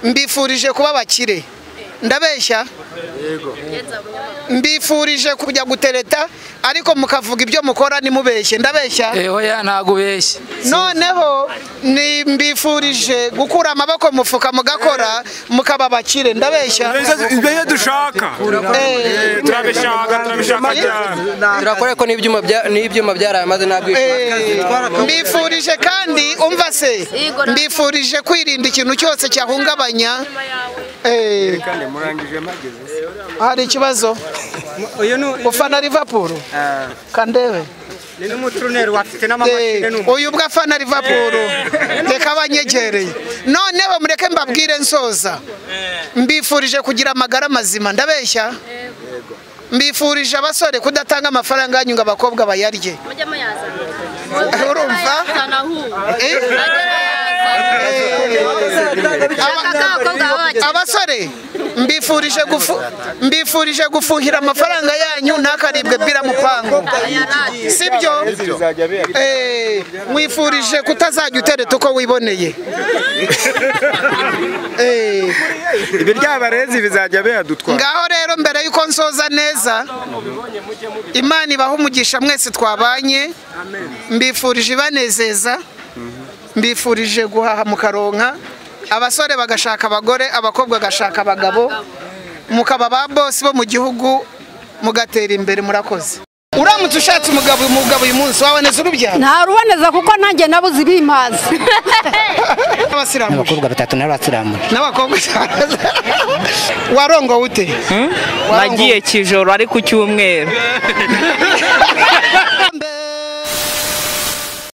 mbifurije kuba abakire ndabeshya mbifurije kujya gutereta ariko mukavuga ibyo mukora nimubeshye ndabeshya oya ntabwo ubeshye noneho ni mbifurije gukura amaboko mu mufuka mugakora mukaba abakire ndabeshya ibyo dushaka Eh, turabishaka turabishaka cyane turakora ko n'ibyuma bya- n'ibyuma byaraye maze ntabwo mbifurije kandi umva se mbifurije kwirinda ikintu cyose cyahungabanya Eh, hari ikibazo ufana Liverpool kandebe ni n'umuturuneri wafite n'amamashini Eh, n'umu uyu bwo afana Liverpool reka abanyegereye noneho mureke mbabwire nsoza mbifurije kugira amagara mazima ndabeshya mbifurije abasore kudatanga amafaranga yanyu ngo abakobwa bayarye urumva abasore mbifurije gufu mbifurije gufuhira amafaranga yanyu ntakaribwe bira mu pango sibyo Eh, mwifurije kutazajya utereta uko wiboneye Eh, ibiryabarezi bizajya bihadutwara ngaho rero mbere y'uko nsoza neza imana ibaha umugisha mwese twabanye mbifurije ibanezeza mbifurije guhaha mukaronka abasore bagashaka abagore abakobwa bagashaka abagabo mukaba ba bosi bo mu gihugu mugatera imbere murakoze uramutse ushatse umugabo umugabo uyu munsi waboneza urubyaro ntaruboneza kuko nanjye nabuze ibimazi abasiramuje abakobwa batatu nawe basiramuje n'abakobwa warongo ute nagiye kijoro ari ku cyumweru